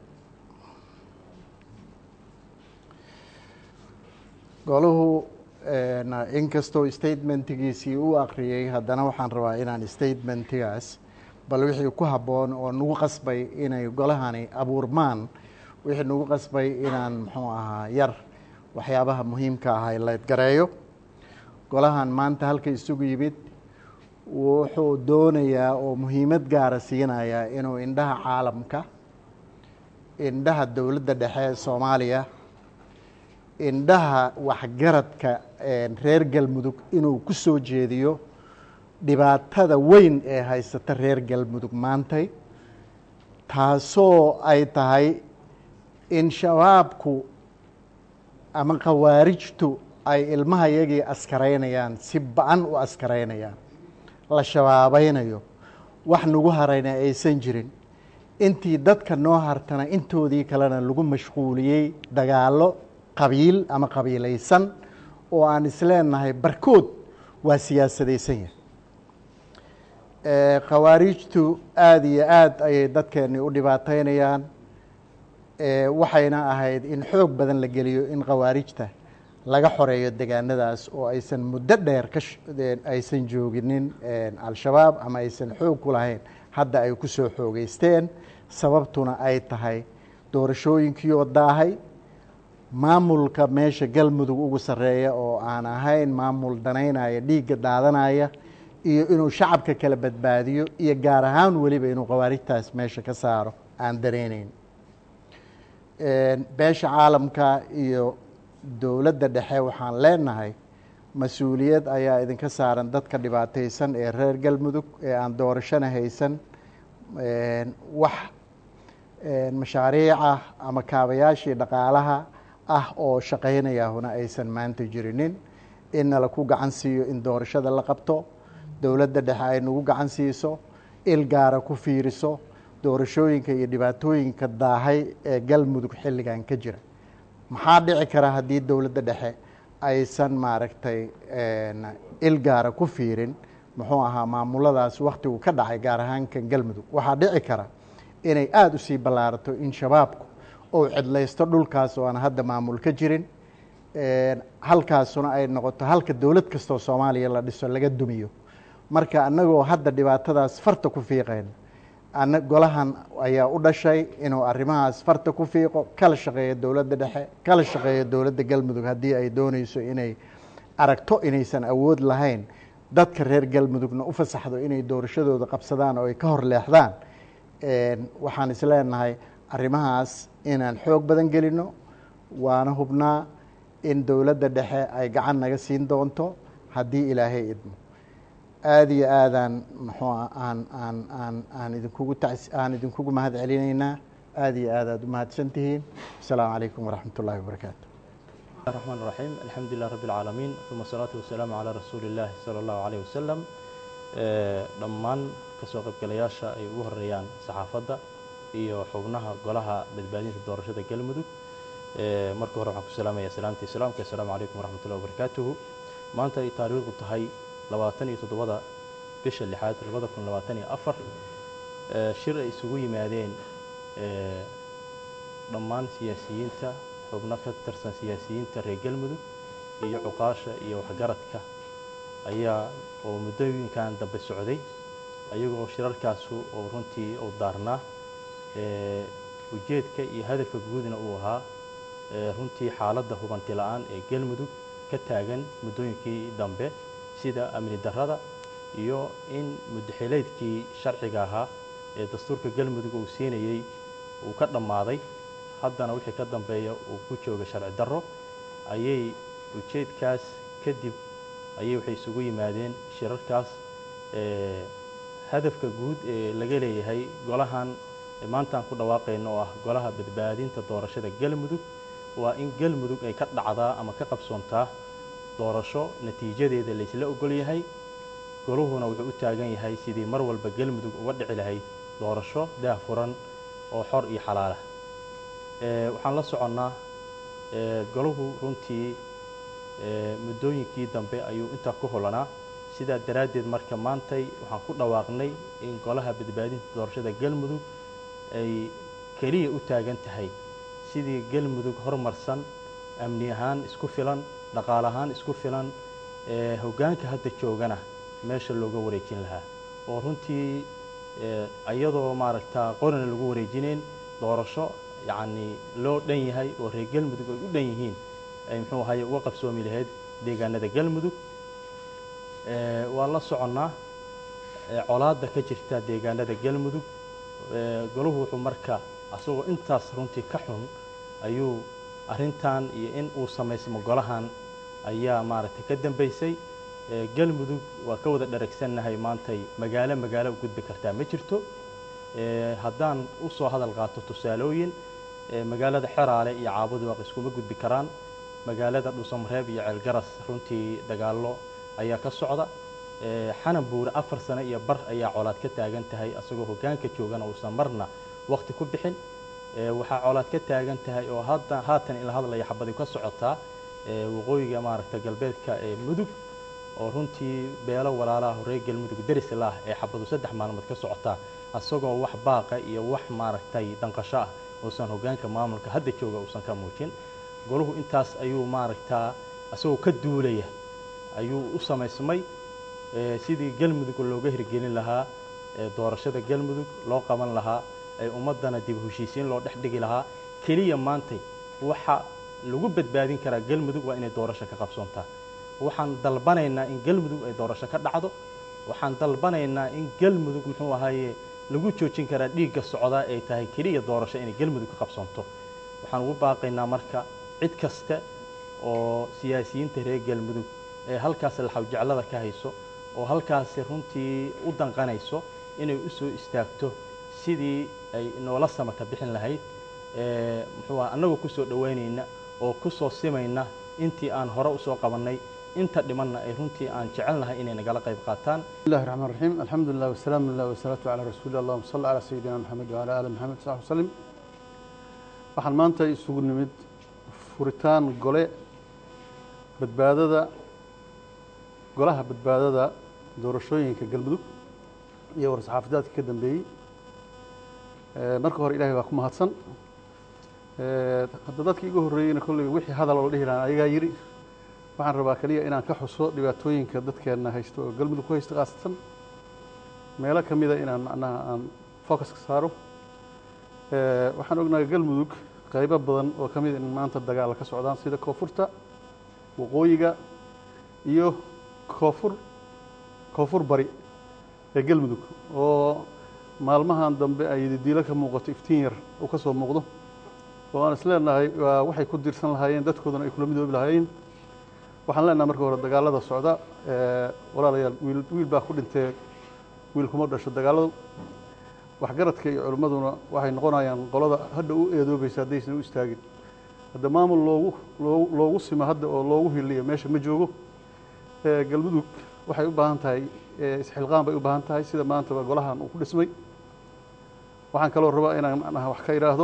golahu een, inkastoo statementigiisii u akhriyey haddana waxaan rabaa inaan statementigaas bal wixii ku habboon oo nagu qasbay inay golahani abuurmaan wixii nagu qasbay inaan muxuu ahaa yar waxyaabaha muhiimka ah laydgareeyo golahan maanta halka isugu yimid wuxuu doonayaa oo muhiimad gaara siinayaa inuu indhaha caalamka indhaha dowladda dhexe ee soomaaliya indhaha waxgaradka een, reer galmudug inuu ku soo jeediyo dhibaatada weyn ee haysata reer galmudug maantay taasoo ay tahay in shabaabku ama khawaarijtu ay ilmahayagii askaraynayaan si ba-an u askaraynayaan la shabaabeynayo wax nagu harayna aysan jirin intii dadka noo hartana intoodii kalena lagu mashquuliyey dagaallo qabiil ama qabiilaysan oo aan isleenahay barkood waa siyaasadaysan yahay ee, khawaarijtu aada iyo aada ayay dadkeennii u dhibaateynayaan ee, waxayna ahayd in xoog badan la geliyo in khawaarijta laga xoreeyo degaanadaas oo aysan muddo dheer ka sh- een, aysan jooginin een, al-shabaab ama aysan xoog ku lahayn hadda ay ku soo xoogeysteen sababtuna ay tahay doorashooyinkii oo daahay maamulka meesha galmudug ugu sarreeya oo aan ahayn maamul danaynaya dhiigga daadanaya iyo inuu shacabka kala badbaadiyo iyo gaar ahaan weliba inuu khawaarijtaas meesha ka saaro aan danayneyn Een, beesha caalamka iyo dowladda dhexe waxaan leenahay mas-uuliyad ayaa idinka saaran dadka dhibaataysan ee reer galmudug ee aan doorashana haysan Een, wax een, mashaariica ama kaabayaashii dhaqaalaha ah oo shaqaynayahuna aysan maanta jirinin in nala ku gacan siiyo in doorashada la qabto dowladda dhexe ay nagu gacan siiso il gaara ku fiiriso doorashooyinka iyo dhibaatooyinka daahay ee galmudug xilligan ka jira maxaa dhici kara haddii dowladda dhexe aysan maaragtay een, il gaara ku fiirin muxuu ahaa maamuladaas wakhtigu ka dhacay gaar ahaan kan galmudug waxaa dhici kara inay aada usii ballaarato in shabaabku uu cidlaysto dhulkaas oo aan hadda maamul ka jirin Een, halkaasuna ay noqoto halka dowlad kastoo soomaaliya la dhiso laga dumiyo marka annagoo hadda dhibaatadaas farta ku fiiqayna ana golahan ayaa u dhashay inuu arrimahaas farta ku fiiqo kala shaqeeyo dowladda dhexe kala shaqeeyo dowladda galmudug haddii ay dooneyso inay aragto inaysan awood lahayn dadka reer galmudugna u fasaxdo inay doorashadooda qabsadaan oo ay ka hor leexdaan Een, waxaan isleenahay arrimahaas inaan xoog badan gelino waana hubnaa in dowladda dhexe ay gacan naga siin doonto haddii ilaahay idmo aada iyo aadaan muxuu ah aan aan aan aan idinkugu tacs aan idinkugu mahad celinaynaa aada iyo aad aad u mahadsan tihiin asalaamu calaykum waraxmat ullahi wabarakaatu الرحمن الرحيم الحمد لله رب العالمين ثم الصلاة والسلام على رسول الله صلى الله عليه وسلم dhammaan kasoo qaybgalayaasha ay ugu horeeyaan saxaafadda iyo xubnaha golaha badbaadinta doorashada galmudug Eh, marka hore waxaan ku salaamayaa salaamta islaamka assalaamu calaykum waraxmatullahi wabarakaatuhu maanta ay taariikhdu tahay labaatan iyo toddobada bisha lixaad labada kun labaatan iyo afar Eh, shir ay isugu yimaadeen eh, dhammaan siyaasiyiinta xubno ka tirsan siyaasiyiinta reer galmudug iyo cuqaasha iyo waxgaradka ayaa oo muddooyinkan dambe socday ayagoo shirarkaasu oo runtii uu daarnaa eh, ujeedka iyo hadafka guudna uu ahaa eh, runtii xaaladda hubanti la-aan ee galmudug ka taagan muddooyinkii dambe sida amni darrada iyo in muddaxileedkii sharciga ahaa ee dastuurka galmudug uu siinayey uu ka dhammaaday haddana wixii ka dambeeya uu ku jooga sharci darro ayay ujeedkaas kadib ayay waxay isugu yimaadeen shirarkaas eh, hadafka guud ee laga leeyahay golahan maantaan ku dhawaaqayno oo ah golaha badbaadinta doorashada galmudug waa in galmudug ay ka dhacdaa ama ka qabsoontaa doorasho natiijadeeda laysla ogol yahay goluhuna wuxuu u taagan yahay sidii mar walba galmudug uga dhici lahayd doorasho daahfuran oo xor iyo xalaala Eh, waxaan la soconnaa eh, golahu runtii eh, muddooyinkii dambe ayuu intaa ku holanaa sidaa daraaddeed marka maantay waxaan ku dhawaaqnay in golaha badbaadinta doorashada galmudug ay keliya u taagan tahay sidii galmudug horumarsan amni ahaan isku filan dhaqaale ahaan isku filan ee hoggaanka hadda joogana meesha looga wareejin lahaa oo runtii ee, iyadoo maaragta qorina lagu wareejinayn doorasho yacni loo dhan yahay oo reer galmudug ay u dhan yihiin ay muxuu ahaye uga qabsoomi lahayd deegaanada galmudug Ee, waa la soconnaa ee, colaadda ka jirta deegaanada galmudug Ee, golahu wuxuu marka asagoo intaas runtii ka xun ayuu arrintan iyo in uu samaysmo golahan ayaa maaragtay ka dambaysay Ee, galmudug waa ka wada dharagsannahay maantay magaalo magaalo u gudbi kartaa ma jirto Ee, haddaan u soo hadal qaato tusaalooyin ee, magaalada xeraale iyo caabuduwaaq iskuma gudbi karaan magaalada dhuusamareeb iyo ceelgaras runtii dagaallo ayaa ka socda Ee, xanan buure afar sano iyo bar ayaa colaad ka taagan tahay asagoo hoggaanka joogana uusan marna waqti ku bixin Ee, waxaa colaad ka taagan tahay oo hadda haatan in la hadlaya xabadi ka socotaa ee, waqooyiga maaragta galbeedka ee mudug oo runtii beelo walaalaha reer galmudug deris lah ee xabadu saddex maalmood ka socotaa asagoo wax baaqa iyo wax maaragtay danqasho ah uusan hoggaanka maamulka hadda jooga uusan ka muujin golahu intaas ayuu maaragtaa asagoo ka duulaya ayuu u samaysmay ee, sidii galmudug looga hirgelin lahaa ee, doorashada galmudug loo qaban lahaa ee ummaddana dib u heshiisiin loo dhex dhigi lahaa keliya maantay waxa lagu badbaadin karaa galmudug waa inay doorasho ka qabsoontaa waxaan dalbanaynaa in galmudug ay doorasho ka dhacdo waxaan dalbanaynaa in galmudug muxuu ahaaye lagu joojin karaa dhiigga socdaa ay tahay keliya doorasho inay galmudug ka qabsoonto waxaan ugu baaqaynaa marka cid kaste oo siyaasiyiinta reer galmudug ee halkaas laxawjeclada ka hayso oo halkaasi runtii u danqanayso inay u soo istaagto sidii ay noola samata bixin lahayd ee muxuu aha annagoo ku soo dhowaynayna oo ku soo simayna intii aan hore usoo qabannay inta dhimanna ay runtii aan jecelnahay inay nagala qayb qaataan بسم الله الرحمن الرحيم الحمد لله والسلام لله والصلاة على رسول الله اللهم صل على سيدنا محمد وعلى آل محمد صلى الله عليه وسلم waxaan maanta isugu nimid furitaan gole badbaadada golaha badbaadada doorashooyinka galmudug iyo war-saxaafadeedka ka dambeeyey Eh, marka hore ilaahay baa ku mahadsan Eh, hadda dadkii igu horreeyeyna kolley wixii hadal oo la dhihi lahaa ayagaa yidhi waxaan rabaa keliya inaan ka xuso dhibaatooyinka dadkeenna haysto oo galmudug ku haysta khaasatan meelo ka mida inaan macnaha aan focus ka saaro Eh, waxaan ognahay galmudug qaybo badan oo ka mid in maanta dagaal ka socdaan sida koonfurta waqooyiga iyo koonfur koonfur bari ee galmudug oo maalmahan dambe ay diilo ka muuqato iftiin yar uu ka soo muuqdo oo aan isleenahay waa waxay ku dirsan lahaayeen dadkoodana ay kula midoobi lahaayeen waxaan leenahay marka hore dagaalada socda ee, walaalayaal wiil wiil baa ku dhintee wiil kuma dhasho dagaaladu waxgaradka iyo culimmaduna waxay noqonayaan qolada hadda u eedoobaysa haddaysan u istaagin hadda maamul loogu loogu loogu simo hadda oo loogu hiliyo meesha ma joogo Ee, galmudug waxay u baahan tahay ee, isxilqaan bay u baahan tahay sida maantaba golahan uu ku dhismay waxaan kaloo rabaa inaan macnaha wax ka idhaahdo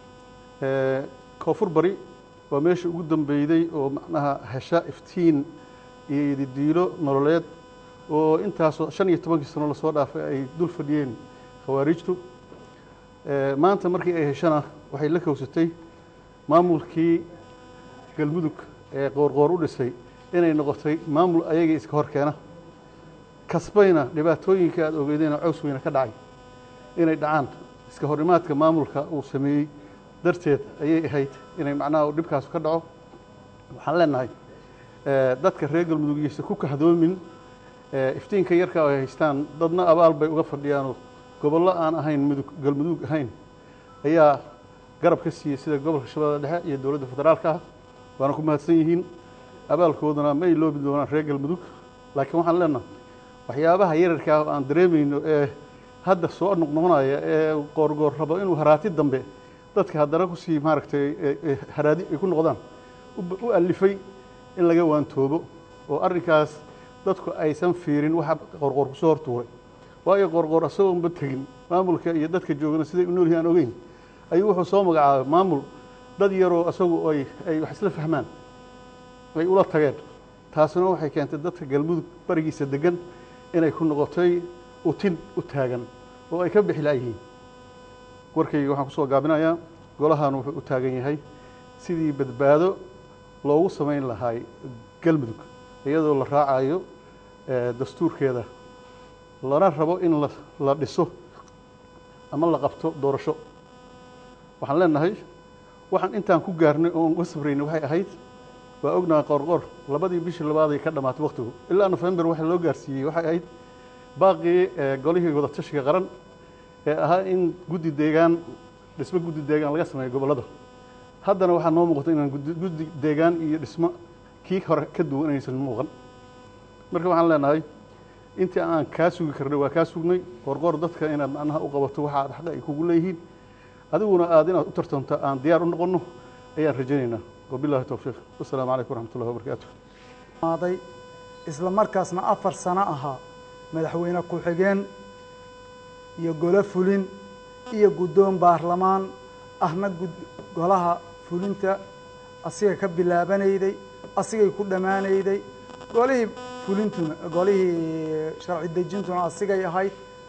koonfur bari waa meeshii ugu dambeyday oo macnaha hesha iftiin iyo ididiilo nololeed oo intaasoo shan iyo tobankii sano lasoo dhaafay ay dul fadhiyeen khawaarijtu maanta markii ay heshana waxay la kowsatay maamulkii galmudug ee qoorqoor u dhisay inay noqotay maamul ayagii iska hor keena kasbayna dhibaatooyinka aada ogeydeen oo caws weyne ka dhacay inay dhacaan iska horimaadka maamulka uu sameeyey darteed ayay ahayd inay macnaha dhibkaasu ka dhaco waxaan leenahay dadka reer galmudug iyaysa ku kahdoomin iftiinka yarka ay haystaan dadna abaal bay uga fadhiyaanoo gobollo aan ahayn mudug galmudug ahayn ayaa garab ka siiyey sida gobolka shabeellada dhexe iyo dowladda federaalka ah waana ku mahadsan yihiin abaalkoodana ma iloobi doonaan reer galmudug laakiin waxaan leenahay waxyaabaha yararka ah oo aan dareemayno ee hadda soo noqnoqonaya ee qoorgoor rabo inuu haraati dambe dadka haddana kusii maaragtay haraadi ay ku noqdaan u alifay in laga waantoobo oo arrinkaas dadku aysan fiirin waxa qorqoor kusoo hortuuray waayo qorqoor isagoonba tegin maamulka iyo dadka joogana siday u noolyihin aan ogeyn ayuu wuxuu soo magacaabay maamul dad yaroo isagu ay ay wax isla fahmaan ay ula tageen taasina waxay keentay dadka galmudug barigiisa degan inay ku noqotay utin u taagan oo ay ka bixi laayihiin warkayga waxaan kusoo gaabinayaa golahan wuxuu u taagan yahay sidii badbaado loogu samayn lahaay galmudug iyadoo la raacayo dastuurkeeda lana rabo in la dhiso ama la qabto doorasho waxaan leenahay waxaan intaan ku gaarnay oon uga sabraynay waxay ahayd waa ognaha qoorqoor labadii bishii labaaday ka dhammaatay waktigu ilaa nofembar waxa loo gaarsiiyey waxay ahayd baaqii golihii wadatashiga qaran ee ahaa in guddi deegaan dhismo guddi deegaan laga sameeyo gobollada haddana waxaa noo muuqata inaan guddi deegaan iyo dhismo kii hore ka duwan inaysan muuqan marka waxaan leenahay intii aan kaa sugi karnay waa kaa sugnay qorqoor dadka inaad macnaha u qabato waxa aad xaqa ay kugu leeyihiin adiguna aad inaad u tartanto aan diyaar u noqonno ayaan rajaynaynaa wabillahi towfiiq wasalaamu calaykum waraxmat ullahi wabarakaatu maaday isla markaasna afar sano ahaa madaxweyne ku-xigeen iyo golo fulin iyo guddoon baarlamaan ahna golaha fulinta asiga ka bilaabanayday asigay ku dhammaanayday golihii fulintuna golihii sharci dejintuna asigay ahayd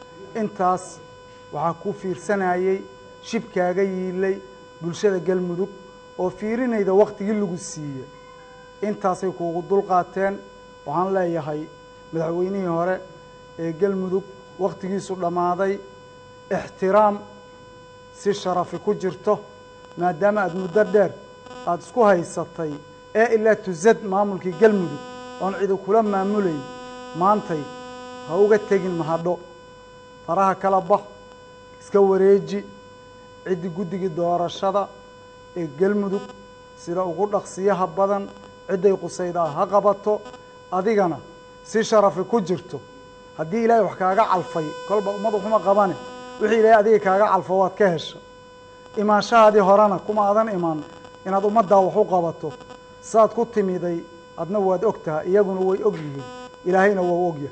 intaas waxaa ku fiirsanayey shibkaaga yiilay bulshada galmudug oo fiirinayda waktigii lagu siiyey intaasay kuugu dulqaateen waxaan leeyahay madaxweynihii hore ee galmudug wakhtigiisu dhammaaday ixtiraam si sharafi ku jirto maadaama aada muddo dheer aada isku haysatay ee ilaa tusad maamulkii galmudug oon cidi kula maamulayn maantay ha uga tegin mahadho faraha kala bax iska wareeji ciddii guddigii doorashada ee galmudug sida ugu dhaqsiyaha badan cidday qusaydaa ha qabato adigana si sharafi ku jirto haddii ilaahay wax kaaga calfay kolba ummadu xuma qabane wixii ilaahay adiga kaaga calfo waad ka hesha imaanshahaadii horena kuma adan iman inaad ummaddaa wax u qabato saad ku timiday adna waad og tahay iyaguna way og yihiin ilaahayna waa ogyahay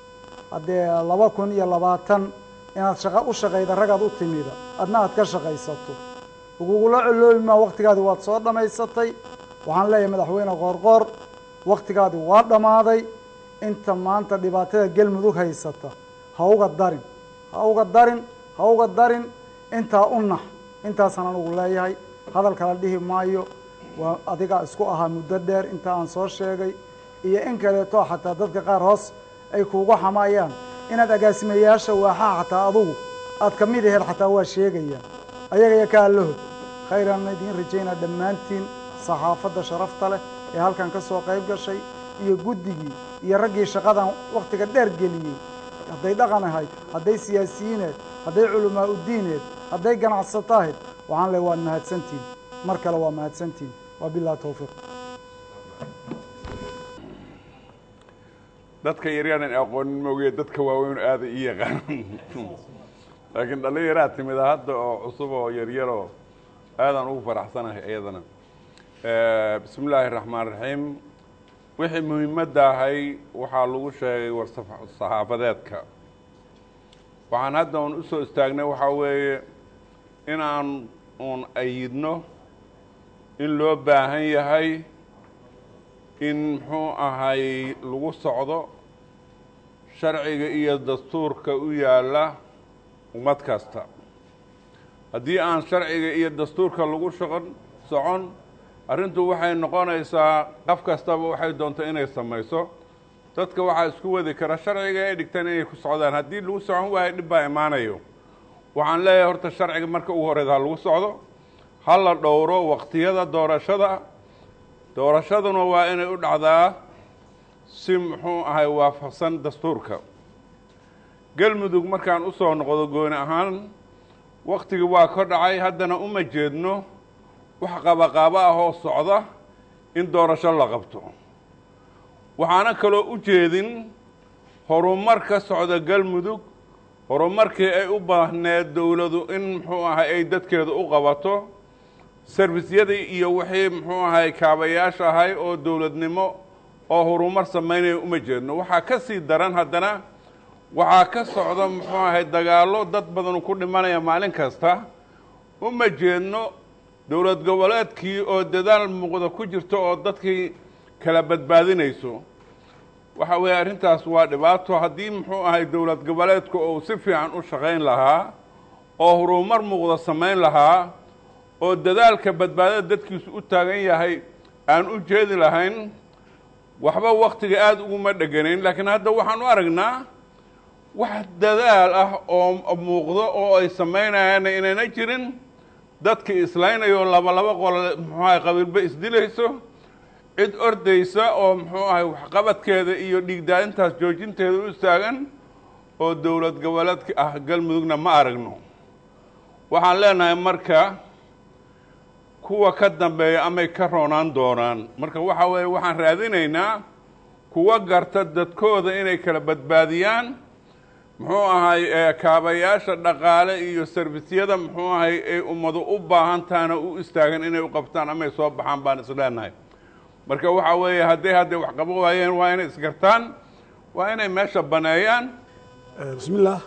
haddee laba kun iyo labaatan inaad shaqa u shaqayda ragaad u timida adna aad ka shaqaysato lagugula coloobi maa waktigaadi waad soo dhammaysatay waxaan leeyahay madaxweyne qoorqoor waktigaadi waa dhammaaday inta maanta dhibaatada galmudug haysata ha uga darin ha uga darin ha uga darin intaa u nax intaasaan anugu leeyahay hadal kala dhihi maayo waa adigaa isku ahaa muddo dheer inta aan soo sheegay iyo in kaleeto xataa dadka qaar hoos ay kuugu xamayaan inaad agaasimayaasha waaxaha xataa adugu aad ka mid aheed xataa waa sheegayaan ayaga iyo ka allahod khayraanna idiin rajaynaa dhammaantiin saxaafadda sharafta leh ee halkan ka soo qayb gashay iyo guddigii iyo raggii shaqadan wakhtiga dheer geliyey hadday dhaqan ahayd hadday siyaasiyiineed hadday culamaa udiineed hadday ganacsato ahayd waxaan leey waad mahadsantihin mar kale waa mahadsantihin waa bilahi towfiiq dadka yaryaanan aqoonin moogiye dadka waaweyn aada ii yaqaanan laakiin dhallinyaraa timida hadda oo cusub oo yaryaroo aadaan ugu faraxsanahay iyadana bismi illaahi raxmaan raxiim wixii muhiimadda ahay waxaa lagu sheegay war saxaafadeedka waxaan hadda un u soo istaagnay waxaa weeye inaan uun ayidno in loo baahan yahay in muxuu ahay lagu socdo sharciga iyo dastuurka u yaalla ummad kasta haddii aan sharciga iyo dastuurka lagu shaqon socon arrintu waxay noqonaysaa qof kastaba waxay doonto inay samayso dadka waxaa isku wadi kara sharciga ay dhigtaan inay ku socdaan haddii lagu socon waayo dhib baa imaanayo waxaan leeyahay horta sharciga marka ugu horeysa ha lagu socdo ha la dhowro waqtiyada doorashada doorashaduna waa inay u dhacdaa si muxuu ahay waafaqsan dastuurka galmudug markaan u soo noqdo gooni ahaan waktigii waa ka dhacay haddana uma jeedno wax qabaqaabo ah oo socda in doorasho la qabto waxaana kaloo u jeedin horumar ka socda galmudug horumarkii ay u baahneed dowladu in muxuu ahay ay dadkeeda u qabato servisyadii iyo wixii muxuu ahay kaabayaasha ahay oo dowladnimo oo horumar samaynaya uma jeedno waxaa ka sii daran haddana waxaa ka socda muxuu ahay dagaallo dad badan ku dhimanaya maalin kasta uma jeedno dowlad goboleedkii oo dadaal muuqda ku jirto oo dadkii kala badbaadinayso waxa weeye arrintaas waa dhibaato haddii muxuu ahay dowlad goboleedku uu si fiican u shaqayn lahaa oo horumar muuqda samayn lahaa oo dadaalka badbaadada dadkiisu u taagan yahay aan u jeedi lahayn waxba waktiga aada uguma dheganayn laakiin hadda waxaan u aragnaa wax dadaal ah oo muuqdo oo ay samaynayaanna inayna jirin dadki islaynayo laba laba qole muxuu ahay qabiilba isdilayso cid ordaysa oo muxuu ahay waxqabadkeeda iyo dhiigdaadintaas joojinteeda u istaagan oo dowlad goboleedka ah galmudugna ma aragno waxaan leenahay marka kuwa ka dambeeya amay ka roonaan doonaan marka waxa weeye waxaan raadinaynaa kuwa garta dadkooda inay kala badbaadiyaan muxuu ahay kaabayaasha dhaqaale iyo servisyada muxuu ahay ay ummadu u baahan tahana u istaagan inay u qabtaan amay soo baxaan baan isleenahay marka waxa weeye hadday hadday wax qabo waayeen waa inay isgartaan waa inay meesha baneeyaan bismillaah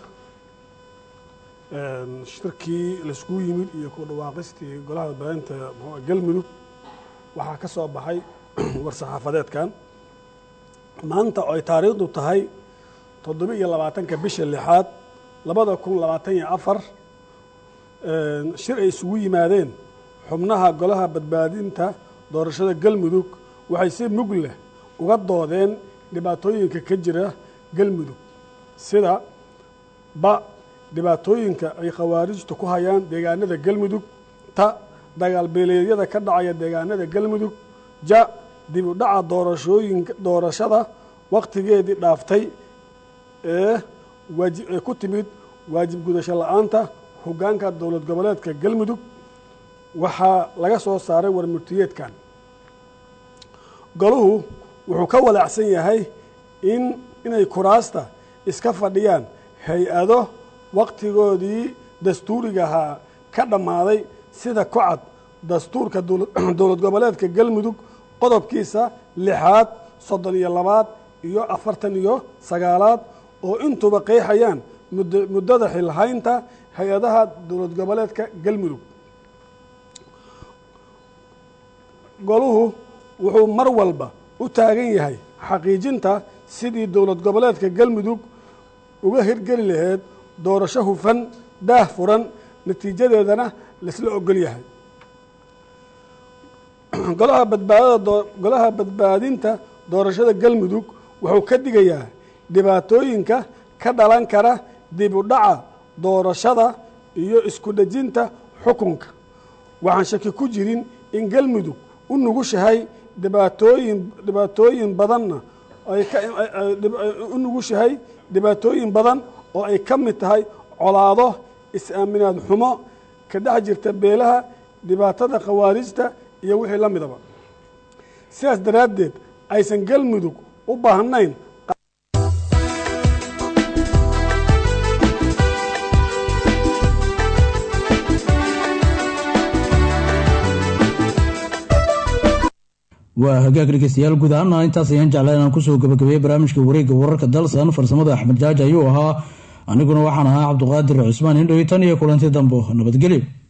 shirkii laiskugu yimid iyo ku dhawaaqistii golaha badbaadinta mxua galmudug waxaa ka soo baxay war-saxaafadeedkan maanta oo ay taariikhdu tahay toddoba iyo labaatanka bisha lixaad labada kun labaatan iyo afar shir ay isugu yimaadeen xubnaha golaha badbaadinta doorashada galmudug waxay si mug leh uga doodeen dhibaatooyinka ka jira galmudug sida ba dhibaatooyinka ay khawaarijtu ku hayaan deegaanada galmudug ta dagaal beeleedyada ka dhacaya deegaanada galmudug ja dib u dhaca doorashooyinka doorashada wakhtigeedii dhaaftay ee waaji ee ku timid waajib gudasho la-aanta hoggaanka dowlad goboleedka galmudug waxaa laga soo saaray warmurtiyeedkan goluhu wuxuu ka walaacsan yahay in inay kuraasta iska fadhiyaan hay-ado wakhtigoodii dastuurigahaa ka dhammaaday sida ku cad dastuurka dowlad goboleedka galmudug qodobkiisa lixaad soddon iyo labaad iyo afartan iyo sagaalaad oo intuba qeexayaan muddada xilhaynta hay-adaha dowlad goboleedka galmudug goluhu wuxuu mar walba u taagan yahay xaqiijinta sidii dowlad goboleedka galmudug uga hirgeli laheyd doorasho hufan daah furan natiijadeedana laisla ogol yahay golaha badbaadada golaha badbaadinta doorashada galmudug wuxuu ka digayaa dhibaatooyinka ka dhalan kara dib u dhaca doorashada iyo isku dhejinta xukunka waxaan shaki ku jirin in galmudug u nugushahay dhibaatooyin dhibaatooyin badanna ay u nugushahay dhibaatooyin badan oo ay ka mid tahay colaado is-aaminaad xumo ka dhex jirta beelaha dhibaatada khawaarijta iyo wixii la midaba sidaas daraaddeed aysan galmudug u baahnayn waa hagaag dhegeystayaal guud ahaana intaas ayaan jeclaa inaan kusoo gabagabeeyey barnaamijka wareegga wararka dalsan farsamada axmed jaaji ayuu ahaa aniguna waxaan ahaa cabduqaadir cusmaan indhoy tan iyo kulanti dambo nabadgelyo